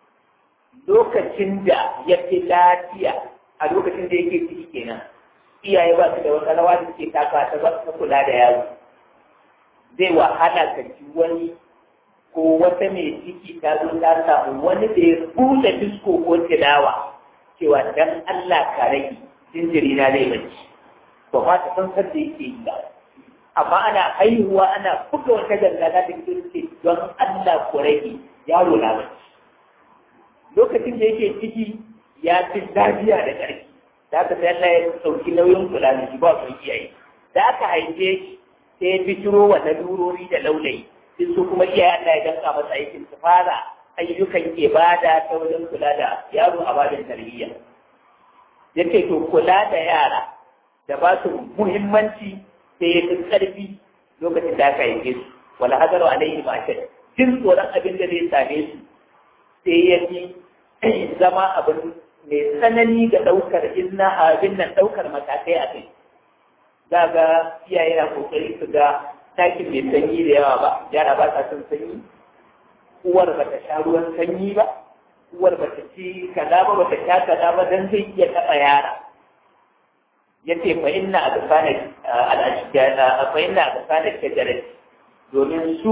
S1: lokacin da ya fi lafiya a lokacin da yake ciki kenan iyaye ba su da wata rawa da suke taka ta ba su kula da yaro zai wahala ka ji wani ko wata mai ciki ta zo ta samu wani da ya buɗe disko ko tilawa cewa dan Allah ka rage jinjiri na zai bacci ba ma ta san da yake yi ba amma ana haihuwa ana buga wata gangana da ke don Allah ku rage yaro na bacci lokacin da yake ciki ya fi lafiya da ƙarfi da aka sai Allah ya sauki nauyin kula da shi ba su iyaye da aka haife shi sai ya fitiro wa lalurori da laulayi sai su kuma iyaye Allah ya danka masa aikin su fara ayyukan ibada ta wajen kula da yaro a babin tarbiyya yace to kula da yara da ba su muhimmanci sai ya fi ƙarfi lokacin da aka haife su wala hadaru alaihi ma shai jin tsoron abin da zai same su sai ya fi zama abin mai tsanani ga ɗaukar inna abin nan ɗaukar matakai a kai za ga iyaye na kokari su ga ɗakin mai sanyi da yawa ba yara ba sa son sanyi uwar ba ta sha ruwan sanyi ba uwar ba ta ci kaza ba ba ta sha kaza ba dan zai iya taɓa yara yace fa inna adfana al-ashjara fa inna adfana shajarat domin su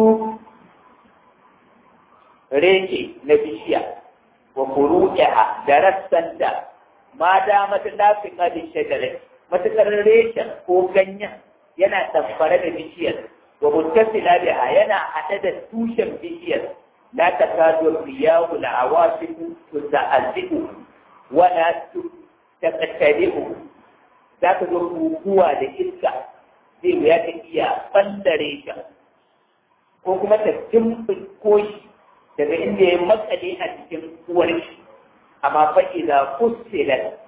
S1: reke na bishiya wa furu'iha da rassanta ma da mata lafi qadi shajarat matakar reshen ko ganyen yana tamfare da bishiyar wa muttasila biha yana hade da tushen bishiyar la takadu riyahu al-awasifu tuta'azzibu wa la taqtadihu za ka zo guguwa da iska zai wuya ta iya ɓandare shi ko kuma ta ko shi daga inda ya matsale a cikin uwar shi amma fa idza fussilat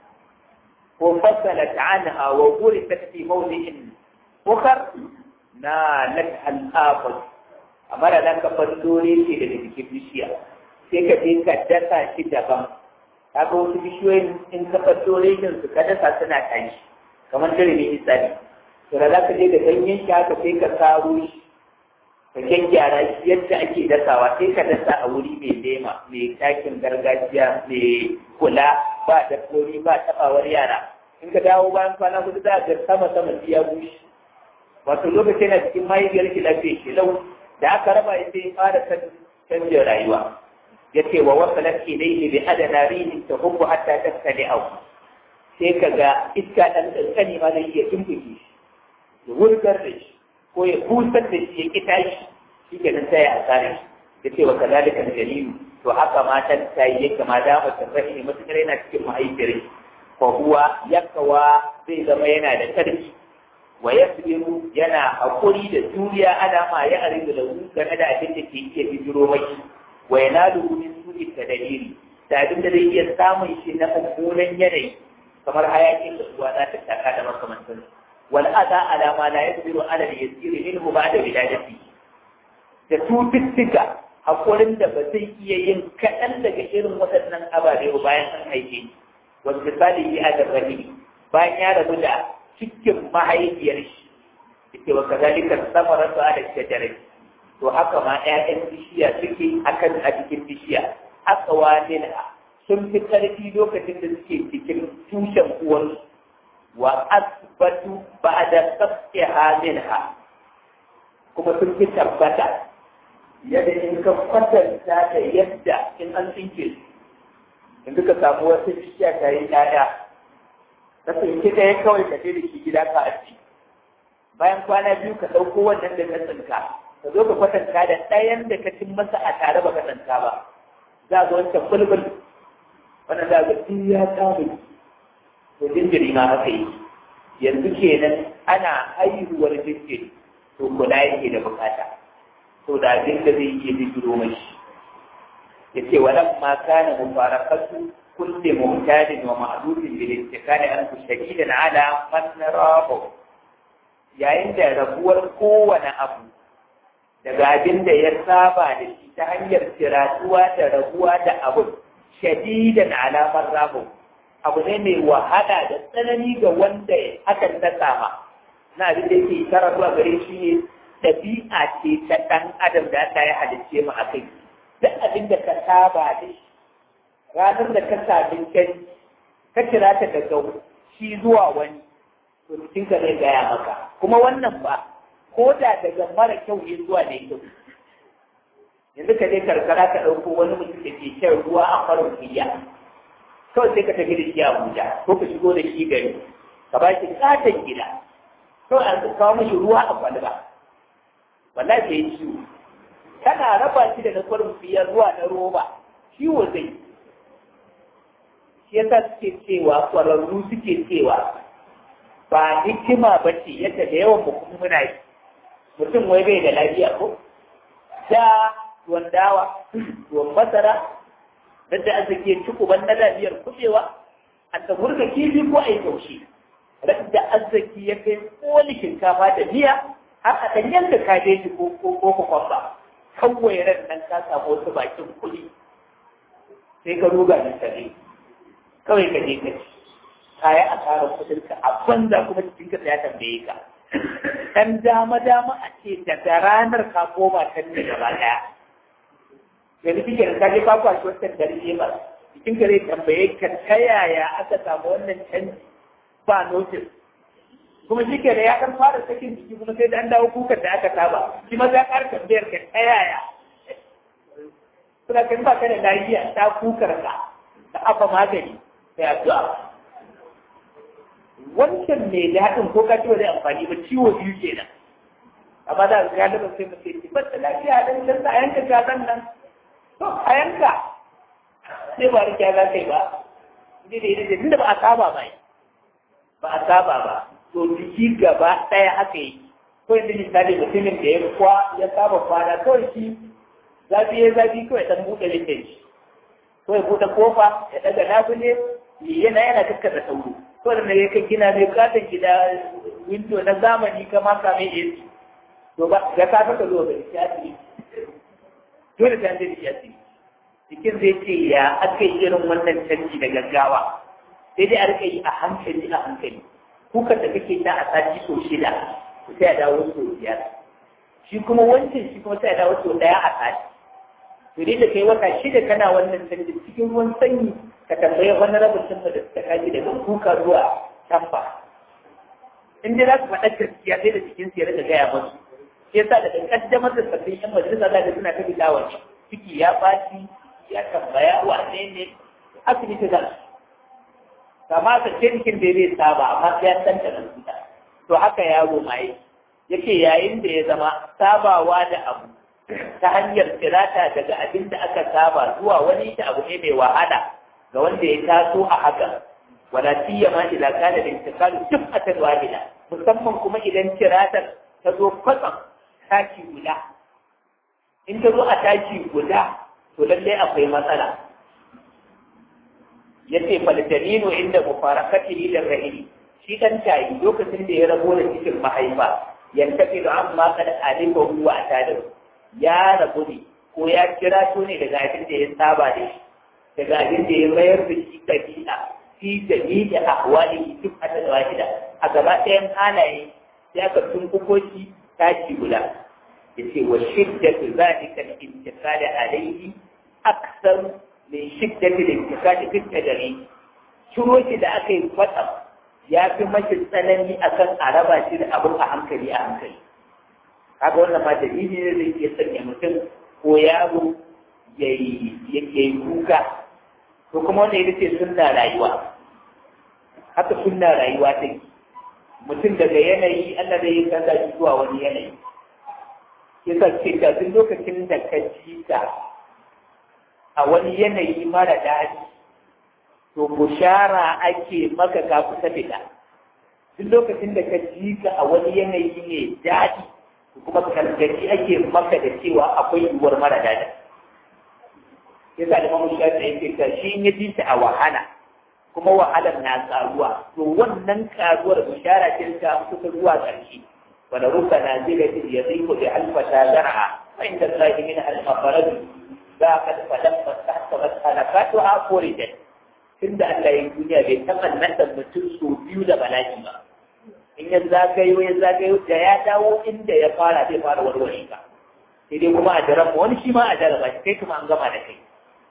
S1: ko fassalat anha wa ghurisat fi mawdi'in ukhar na lak al-afat amma da nan ka fandore shi daga cikin bishiya sai ka je ka dasa shi daban kaga wasu bishiyoyin in ka fandore shi su ka dasa suna tashi kamar dare ne isani to da za ka je da ganyen shi haka sai ka saro shi ka gyaggyara shi yadda ake dasawa sai ka dasa a wuri mai lema mai takin gargajiya mai kula ba dabbobi ba tabawar yara in ka dawo bayan kwana hudu za ga sama sama ya bushe wato lokacin na cikin mahaifiyar shi lafiya shi lau da aka raba ya sai fara canjin rayuwa ya ce wa wasu lafi ilaihi bi adana rihin ta hubbu hatta tattale au sai ka ga iska ɗan ƙanƙani ma zai iya tumbuke shi ya wurgar da shi ko ya busar da shi ya ƙita shi shi ke nan sai ya asare shi ya ce wa kazalika jalilu to haka matan ta yi yake ma da mata fahimi matuƙar yana cikin mahaifiyar shi fa huwa yakawa zai zama yana da ƙarfi wa yasbiru yana haƙuri da juriya ana ma ya aridu da game da abin da ke iya bijiro mai wa yanalu min su'i tadabiri da abin da zai iya samun shi na mummunan yanayi kamar hayakin da ruwa za ta taka da makamantan wal adha ala ma la yaqdiru ala al yasir minhu ba'da wiladati da tututtuka hakurin da ba zai iya yin kaɗan daga irin waɗannan ababe ba bayan an haife wanda misali yi a darrahi bayan ya rabu da cikin mahaifiyar shi yake wa kazalika samaratu ala shajarai to haka ma ƴaƴan bishiya suke akan a cikin bishiya aqwa minha sun fi ƙarfi lokacin da suke cikin tushen uwansu wa asbatu ba'da sabqiha minha kuma sun fi tabbata yadda in ka kwatanta da yadda in an tsinke su in ka samu wasu bishiya ta yi ɗaya ka tsinke ɗaya kawai ka je da shi gida ka aji bayan kwana biyu ka ɗauko wannan da ka tsinka ka zo ka kwatanta da ɗayan da ka cin masa a tare ba ka tsinka ba za ga wancan bulbul wannan za ga duk ya samu to jinjiri ma haka yi yanzu kenan ana haihuwar jinjiri to kula yake da bukata to da abin da zai iya bijiro mashi ya ce walan ma kana mubarakatu kulli muhtadin wa ma'dudin bil intiqali an shadidan ala man rabu yayin da rabuwar kowane abu daga abin da ya saba da shi ta hanyar tiratuwa da rabuwa da abu shadidan alamar rabu abu ne mai wahala da tsanani ga wanda hakan ta sama na abin da yake tara zuwa gare shi ne ɗabi'a ce ta ɗan adam da Allah ya halicce mu a kai duk abin da ka saba da shi ranar da ka sami kai ka kira ta daga shi zuwa wani to cikin ka zai gaya maka kuma wannan ba ko da daga mara kyau ne zuwa ne kyau yanzu ka je karkara ka ɗauko wani mutum da ke shan ruwa a farin fiya kawai sai ka tafi da shi Abuja ko ka shigo da shi gari ka ba shi katon gida kawai an kawo mashi ruwa a kwalba wallahi sai ciwo kana raba shi da na farin fiya zuwa na roba ciwo zai shi yasa suke cewa kwararru suke cewa ba hikima ba ce yadda da yawan mu kuma muna yi mutum wai bai da lafiya ko da tuwon dawa tuwon masara da da arziki ci ban na lafiyar kubewa a tsamurka kifi ko a yi taushe da arziki ya kai koli shinkafa da miya har a ɗan yanka kabeji ko ko kwamba kawai ran nan ka samu wasu bakin kuɗi sai ka ruga da tare kawai ka je ka ci ka yi asarar kuɗinka a banza kuma cikinka ya tambaye ka ɗan dama dama a ce daga ranar ka koma can ne gaba ɗaya yanzu kike da kaje ka kwashi wancan dare ba cikin gare tambaye ka ta yaya aka samu wannan canji ba notice kuma shi ke da ya kan fara sakin jiki kuma sai da an dawo kukan da aka saba shi ma za ƙara tambayar ka ta yaya suna kan ba ka da lafiya ta kukar ka ta afa magani sai addu'a wancan mai daɗin ko ka ci zai amfani ba ciwo biyu kenan amma da ga galibin sai mutum ci ba da lafiya dan can a yanka gazan nan to a yanka sai ba rikiya za ka yi ba ne da yadda tunda ba a saba ba ba a saba ba to jiki gaba ɗaya haka yi ko yanzu misali mutumin da ya kwa ya saba kwana kawai shi zafi ya zafi kawai dan buɗe lindan shi ko ya buɗe kofa ya ɗaga labule yana yana kakkasa sauro ko da ya kai gina mai katon gida windo na zamani ka maka mai AC to ba ga ka ka zo ga shi asiri dole ta da shi asiri cikin zai ce ya aka yi irin wannan canji da gaggawa sai dai a rika yi a hankali a hankali kuka da kake ta a sati so shida sai a dawo so biyar shi kuma wancan shi kuma sai a dawo so daya a sati to dai da kai wata shida kana wannan canji cikin ruwan sanyi ka tambaye wani rabin sun da suka kaji daga kuka zuwa tamba in dai za su faɗa gaskiya sai da cikin su ya rika gaya musu shi yasa daga kaddamar da sabbin yan majalisa za ka suna ta bilawa ciki ya ɓaci ya tambaya wane ne asibiti za su kama ka cikin da zai saba amma sai ya tanta da su to haka yaro ma yi yake yayin da ya zama sabawa da abu ta hanyar tirata daga abin da aka saba zuwa wani ta abu ne mai wahala ga wanda ya taso a haka wala siyama idan kana da intikalu duk atal wahida musamman kuma idan tiratar ta zo kwatsam taki guda in ta zo a taki guda to lallai akwai matsala yace faltaninu inda mufarakatihi da rahili shi dan tayi lokacin da ya rabo da cikin mahaifa yantafi da amma kada alifa huwa tada ya rabu ne ko ya kira to ne daga abin da ya saba da shi daga abin da ya mayar da shi kabila fi jami'i ahwali duk a ta wahida a gaba ɗayan halaye ya ka tunkuko shi tashi guda yace wa shiddatu zalika al-intiqal alayhi akthar min shiddati al-intiqal fi tadari shiro shi da aka yi kwatsam ya fi mashi tsanani akan a raba shi da abin a hankali a hankali kaga wannan ma dalili ne zai iya sanya mutum ko yaro ya yi kuka to kuma wanda ita ce sunna rayuwa haka sunna rayuwa take mutum daga yanayi Allah zai yi canza shi zuwa wani yanayi yasa ce ka duk lokacin da ka ji ta a wani yanayi mara daɗi to bushara ake maka ka kusa fita duk lokacin da ka ji ka a wani yanayi ne daɗi kuma gargaɗi ake maka da cewa akwai yiwuwar mara daɗi yasa da mamu shafi yake ka shi ya ji ta a wahala kuma wahalar na karuwa to wannan karuwar bushara ce ta kusa zuwa ƙarshe wala ruka na zira ta ya zai ko da alfata zar'a fa inda Allah min al-mafarad za ka fadan fasahta masalakatu ha furidat tunda Allah ya duniya bai taɓa nasa mutum so biyu da bala'i ba in ya zagayo ya zagayo da ya dawo inda ya fara zai fara warware ka sai dai kuma a jaraba wani shi ma a jaraba shi kai kuma an gama da kai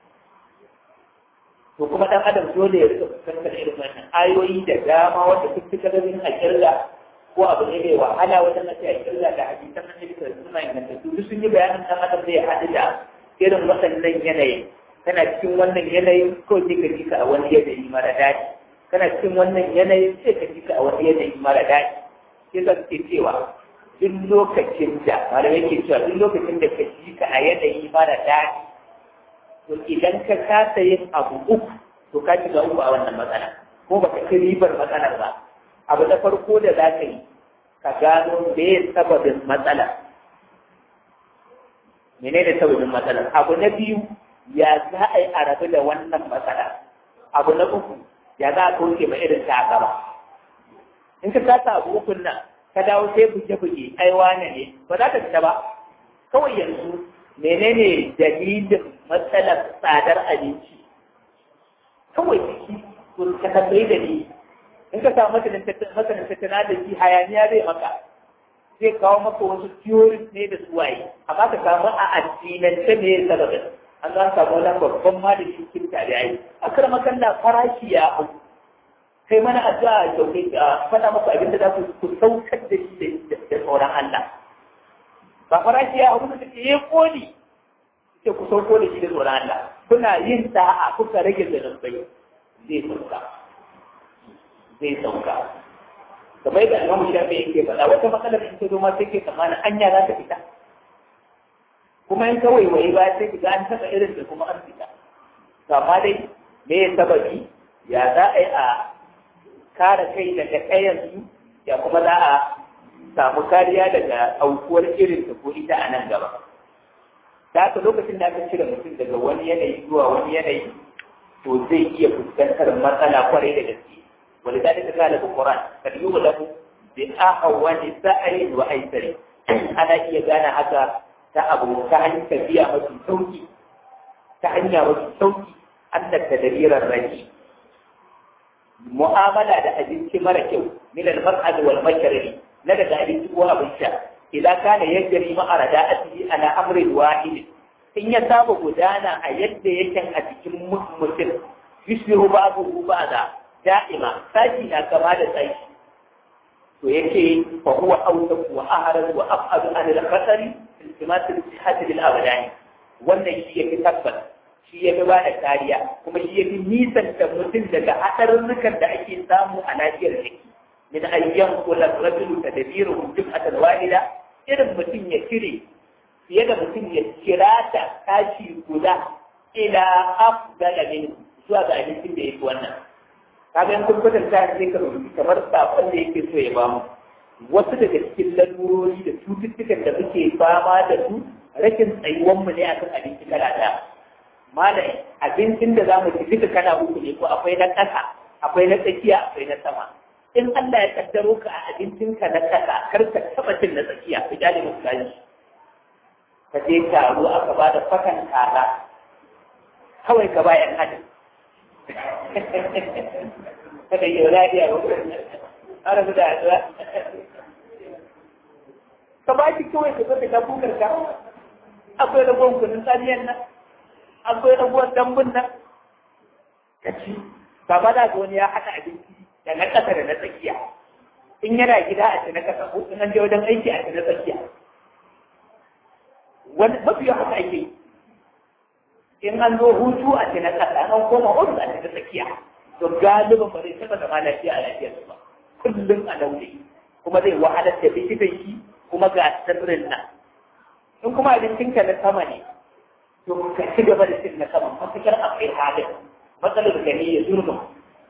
S1: to kuma dan adam dole ya rika fuskantar irin wannan ayoyi da dama wanda duk suka ga a kirga ko abu ne mai wahala wajen na sai a kirga da hadisan nan da suna inganta su duk sun yi bayanin dan adam zai haɗu da irin waɗannan yanayi kana cikin wannan yanayin ko sai ka ji ka a wani yanayi mara daɗi kana cikin wannan yanayin sai ka ji ka a wani yanayi mara daɗi sai za su cewa duk lokacin da malamai ke cewa duk lokacin da ka ji ka a yanayi mara daɗi to idan ka kasa yin abu uku to ka shiga uku a wannan matsala ko baka ci ribar matsalar ba abu na farko da za ka yi ka gano me ya sababin matsala menene sababin matsalar abu na biyu ya za a yi a rabu da wannan matsala abu na uku ya za a kauce ma irin ta gaba in ka kasa abu ukun nan ka dawo sai buge-buge ai wane ne ba za ka fita ba kawai yanzu menene dalilin matsalar tsadar abinci kawai ciki kun ka tambayi da ni in ka samu masanin tattalin arziki hayaniya zai maka zai kawo maka wasu theories ne da suwaye amma ka samu a addinance ne ya sababin an za samu wani babban ma da shi kin tare ai akar makalla farashi ya hau kai mana addu'a kyautai a faɗa maka abin da za ku saukar da shi da tsoron Allah ba farashi ya hau da ke ya koli sai ku sauko da shi da tsoron Allah kuna yin sa'a kuka rage zanubai zai sauka zai sauka kamar yadda Imam Shafi yake faɗa wata matsalar in ta zo ma sai ke tsammanin anya za ta fita kuma in kawai wai ba sai ki ga an taɓa irin da kuma an fita to amma dai me ya sababi ya za a yi a kare kai daga kayan su ya kuma za a samu kariya daga aukuwar irin ta ko ita a nan gaba da haka lokacin da aka cire mutum daga wani yanayi zuwa wani yanayi to zai iya fuskantar matsala kwarai da gaske ولذلك قال في القرآن فليغلب بأهون سعر وأيسر أنا إيه gane haka. ta abu ta hanyar tafiya mafi sauki ta hanya mafi sauki annar da dalilan rani mu'amala da abinci mara kyau min al-mar'ad wal masharri na daga abinci ko abin sha idan kana yajri ma arada'ati ala amrin wahid in ya saba gudana a yadda yake a cikin mutum yusbihu ba'dahu ba'da da'ima saki na kama da saki to yake fa huwa awsaq wa ahrad wa af'ad an al-khatari iltimasul sihhati bil abdani wannan shi yake tabbata shi yake ba da kariya kuma shi yake nisan da mutum daga hadarurrukan da ake samu a lafiyar jiki min ayyan kula rajulu tadbiru dukkan walida irin mutum ya cire fiye da mutum ya kira ta tashi guda ila afdala min zuwa ga abincin da yake wannan kaga in kun kwatanta sai ka rubuta kamar sakon da yake so ya bamu wasu daga cikin lalurori da cututtukan da muke fama da su rashin tsayuwan mu ne akan abinci kala ɗaya malam abincin da zamu ci duka kana uku ne ko akwai na ƙasa akwai na tsakiya akwai na sama in Allah ya kaddaro ka a abincinka na ƙasa kar ka taɓa cin na tsakiya ku jale musu gani ka je taro aka ba da fakan kaza kawai ka bayan hadin kada yi lafiya ba ana da addu'a ka ba shi kawai ka zata ka bukar ka akwai rabuwan kunin tsaniyan nan akwai rabuwan dambun nan ka ci ba ba da wani ya haɗa abinci da na ƙasa da na tsakiya in yana gida a ci na ƙasa ko in an je wajen aiki a ci na tsakiya wani mafi haka ake yi in an zo hutu a ci na ƙasa an koma ofis a ci na tsakiya to galibin ba zai taɓa zama lafiya a lafiyarsu ba kullum a launi kuma zai wahalar da likitan shi kuma ga sirrin nan in kuma abincinka na sama ne to ka ci gaba da cin na sama matukar akwai halin matsalar gani ya zurma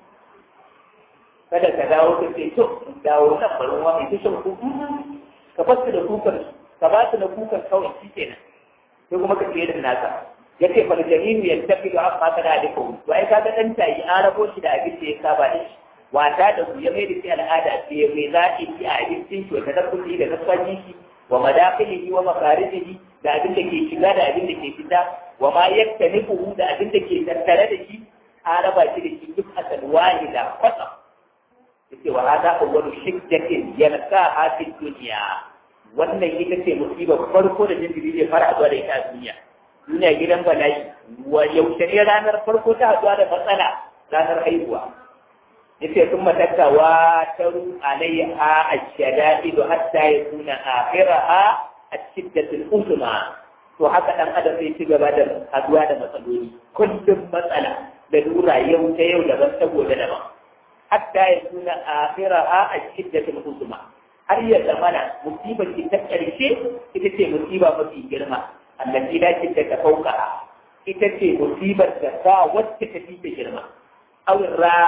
S1: kada ka dawo ka ce to dawo nan bari wa mai tushen kuku ka fasu da kukan ka ba su da kukan kawai shi kenan sai kuma ka ce da nasa ya ce fal jamilu ya tafi da amma kana da kawo to ai kaga dan tayi an rabo shi da abin da ya saba da shi wata da su ya mai da shi al'ada ce mai zaɓi shi a abincin shi wata dabbobi da kasuwanci shi wa madafilihi wa makarijihi da abin da ke shiga da abin da ke fita wa ma yaktanifuhu da abin da ke tattare da shi an raba shi da shi duk asal wahida kwata yace wa hada awwalu shiddatin yalqaha fi dunya wannan ita ce musibar farko da jinjiri zai fara zuwa da ita a duniya duniya gidan bala'i wa yaushe ne ranar farko ta haɗuwa da matsala ranar haihuwa yace sun matakka wa taru alaiha ashada'idu hatta yakuna akhiraha ashiddatul usma to haka dan adam zai ci gaba da haduwa da matsaloli kullum matsala da lura yau ta yau daban ta gobe daban hatta yakuna akhiraha ashiddatul usma har ya zamana musibar ki ta karshe ita ce musiba mafi girma allati la ta fauka ita ce musibar da ba wacce ta fi ta girma aw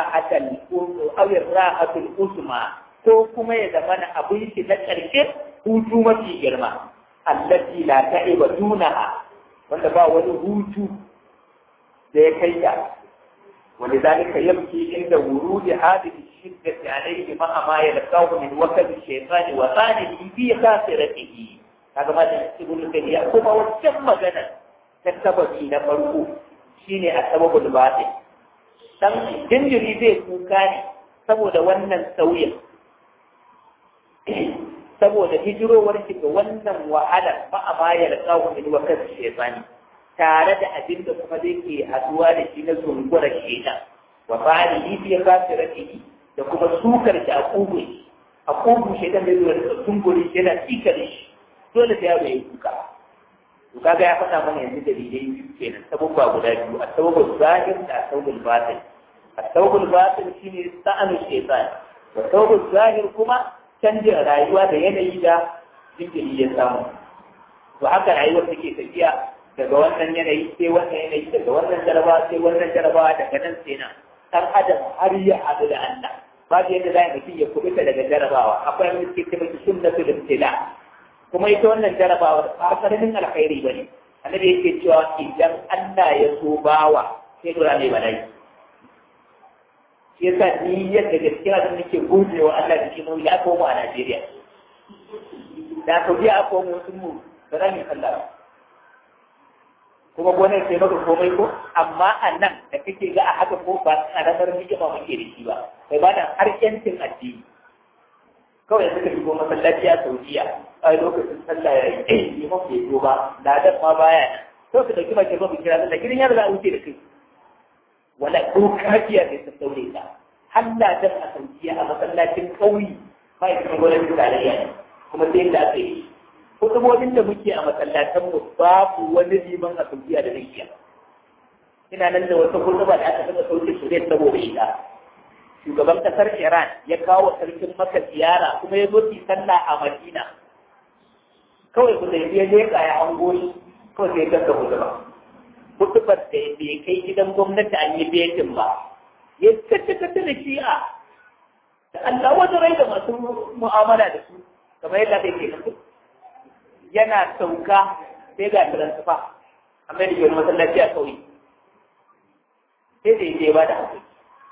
S1: ra'atul usma ko kuma ya zama na abin shi na ƙarshe hutu mafi girma allati la ta'iba dunaha wanda ba wani hutu da ya kai ta ولذلك يبكي عند ورود هذه الشدة عليه مع ما يلقاه من وكب الشيطان وثانه في خاسرته هذا ما يقول لك يا كما وتم غنى تسببي نفرقه شيني السبب الباطل dan jinjiri zai kuka ne saboda wannan sauyin saboda hijirowar shi ga wannan wahalar ba a bayar tsawon da wa kansu shefani tare da abin da kuma zai ke haduwa da shi na zungurar shaitan wa fa'ali fi kafirati da kuma sukar shi a kugun a kugun shaitan da zuwa da zungurin shi yana tikar shi dole sai yaro ya kuka to kaga ya faɗa mana yanzu dalilai biyu kenan sabubba guda biyu a sabubul zahir da a sabubul batin a sabubul batin shine sa'anu shaitan wa sabubul zahir kuma canjin rayuwa da yanayi da jinkiri ya samu to haka rayuwar take tafiya daga wannan yanayi sai wannan yanayi daga wannan jarabawa sai wannan jarabawa daga nan sai nan dan adam har ya haɗu da Allah babu yadda za mutum ya kubuta daga jarabawa akwai wani suke cewa sunnatul ibtila kuma ita wannan jarabawar ba karamin alkhairi bane annabi yake cewa idan Allah ya so bawa sai dora mai bala'i shi yasa ni yadda gaskiya da nake godewa Allah da shi ya komo a Najeriya da ka biya a komo sun mu ba za mu kalla kuma gonar sai maka komai ko amma a nan da kake ga a haka ko ba karamar hikima muke da shi ba kai ba da har yancin addini kawai yanzu ka shigo masallaci a Saudiya a lokacin sallah ya yi liman bai zo ba ladan ma baya nan to ka dauki bakin rubu kira sallah gidan yaro za a wuce da kai wala ko kafiya ne ta daure ka halla dan a saudiya a masallacin kauyi mai kuma gwamnatin tarayya ne kuma sai da aka yi hudubobin da muke a masallatan mu babu wani liman a saudiya da zai iya ina nan da wata huduba da aka saka sauke su zai saboda ita shugaban kasar iran ya kawo sarkin maka ziyara kuma ya zo ki sallah a madina kawai ku zai je leƙa ya hango shi kawai sai ya ganga huduba hutubar da bai kai gidan gwamnati an yi betin ba ya tattata da shi'a da Allah wata rai da masu mu'amala da su kamar yadda bai ke mutu yana sauka sai ga transfa amma da yiwuwar masallaci a kauye sai da yake ba da hankali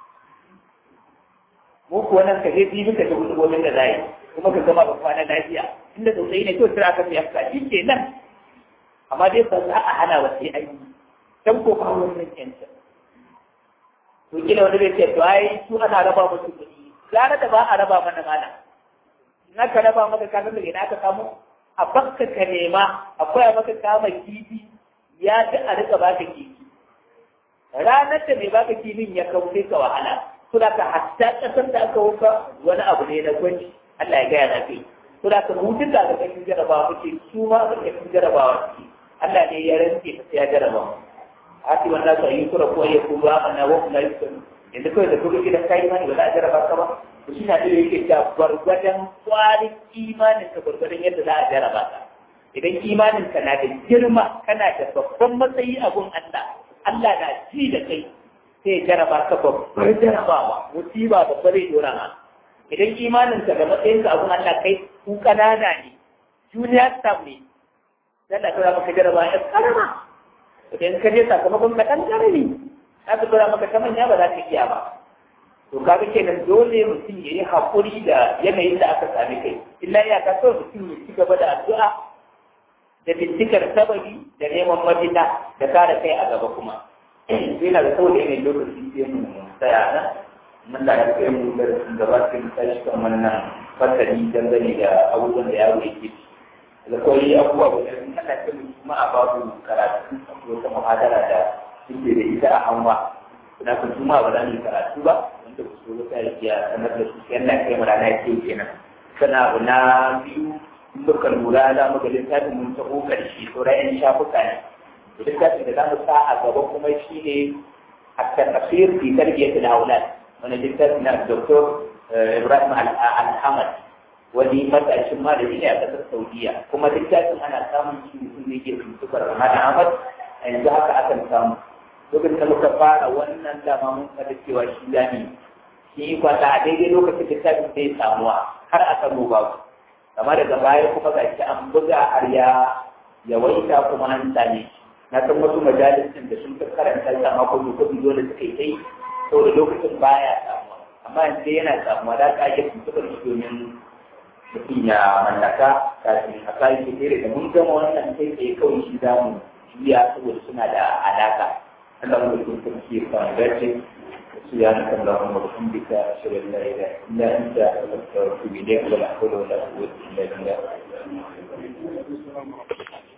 S1: mu kuwa nan ka je bibi ka ta hutubobin da zai kuma ka gama ba kwana lafiya inda tsautsayi ne to tira ka fiye ka shi ke nan amma dai ba za a hana wa sai an yi dan ko kawo wannan yanci to kila wani bai ce to ai su ana raba musu kuɗi gara da ba a raba mana mana in aka raba maka ka san ina aka samu a bakka ka nema akwai maka kama kifi ya ta a rika baka kifi ranar da mai baka kifin ya kawo sai ka wahala to da ka hatta kasar da aka wuka wani abu ne na gwaji Allah ya gaya na kai to da ka hutun da aka kashin jarabawa muke su ma aka kashin jarabawa suke Allah ne ya rantse ka sai ya jarabawa hati wanda su yi kura ko ya kuma amana wa kuma yi sun yanzu kawai da kuka gidan kayi mani ba za a jaraba ka ba to shi na da yake ta gwargwadon kwarin imanin ka gwargwadon yadda za a jaraba ka idan imanin ka na da girma kana da babban matsayi a gun Allah Allah na ji da kai sai ya jaraba ka babbar jarabawa musiba babbar zai dora ma idan imanin ka da matsayin ka a gun Allah kai ku kanana ne junior staff ne dan da ka maka jaraba ya karama idan ka je sakamakon ka ɗan ƙarami za ka tura maka ta manya ba za ka iya ba to kaga kenan dole mutum ya yi haƙuri da yanayin da aka sami kai illa ya ka so mutum ya ci gaba da addu'a da bincikar sababi da neman mafita da kare kai a gaba kuma sai na da saboda yanayin lokaci sai mu tsaya nan mun da ya kai mu da gaba sai mu tashi kan wannan fasali dangane da abubuwan da yaro yake da kawai abubuwa guda sun kana ta kuma a babu karatu akwai wata muhadara da suke da ita a hanwa na kan kuma ba za mu yi karatu ba wanda ku so wata ya sanar da su yana kai mu rana ke kenan sana abu na biyu in muka lura za mu ga littafin mun taho karshe sauran yan shafuka ne littafin da za mu sa a gaba kuma shi ne a tafsir fi tarbiyyat al-awlad wani littafin na Dr. Ibrahim Al-Ahmad wani matashin malami ne a ƙasar Saudiya kuma littafin ana samun shi mutum ne ke tuntubar Rahman Ahmad a yanzu haka akan samu lokacin da muka fara wannan dama mun kada cewa shi zami shi yi kwata a daidai lokacin littafin sai samuwa har a samu babu amma daga baya kuma ga shi an buga har ya yawaita kuma an same shi na san wasu majalisin da sun fi karanta sa mako kuɗi dole suka yi kai saboda lokacin baya samuwa amma yanzu yana samuwa da ka ake tuntubar shi domin mutum ya mallaka kafin a kayan kere da mun gama wannan kai tsaye kawai shi za mu juya saboda suna da alaka Allah mu da kuma ke kan gace سبحانك اللهم وبحمدك أشهد أن لا إله إلا أنت أستغفرك وأتوب إليك ولا حول ولا قوة إلا بالله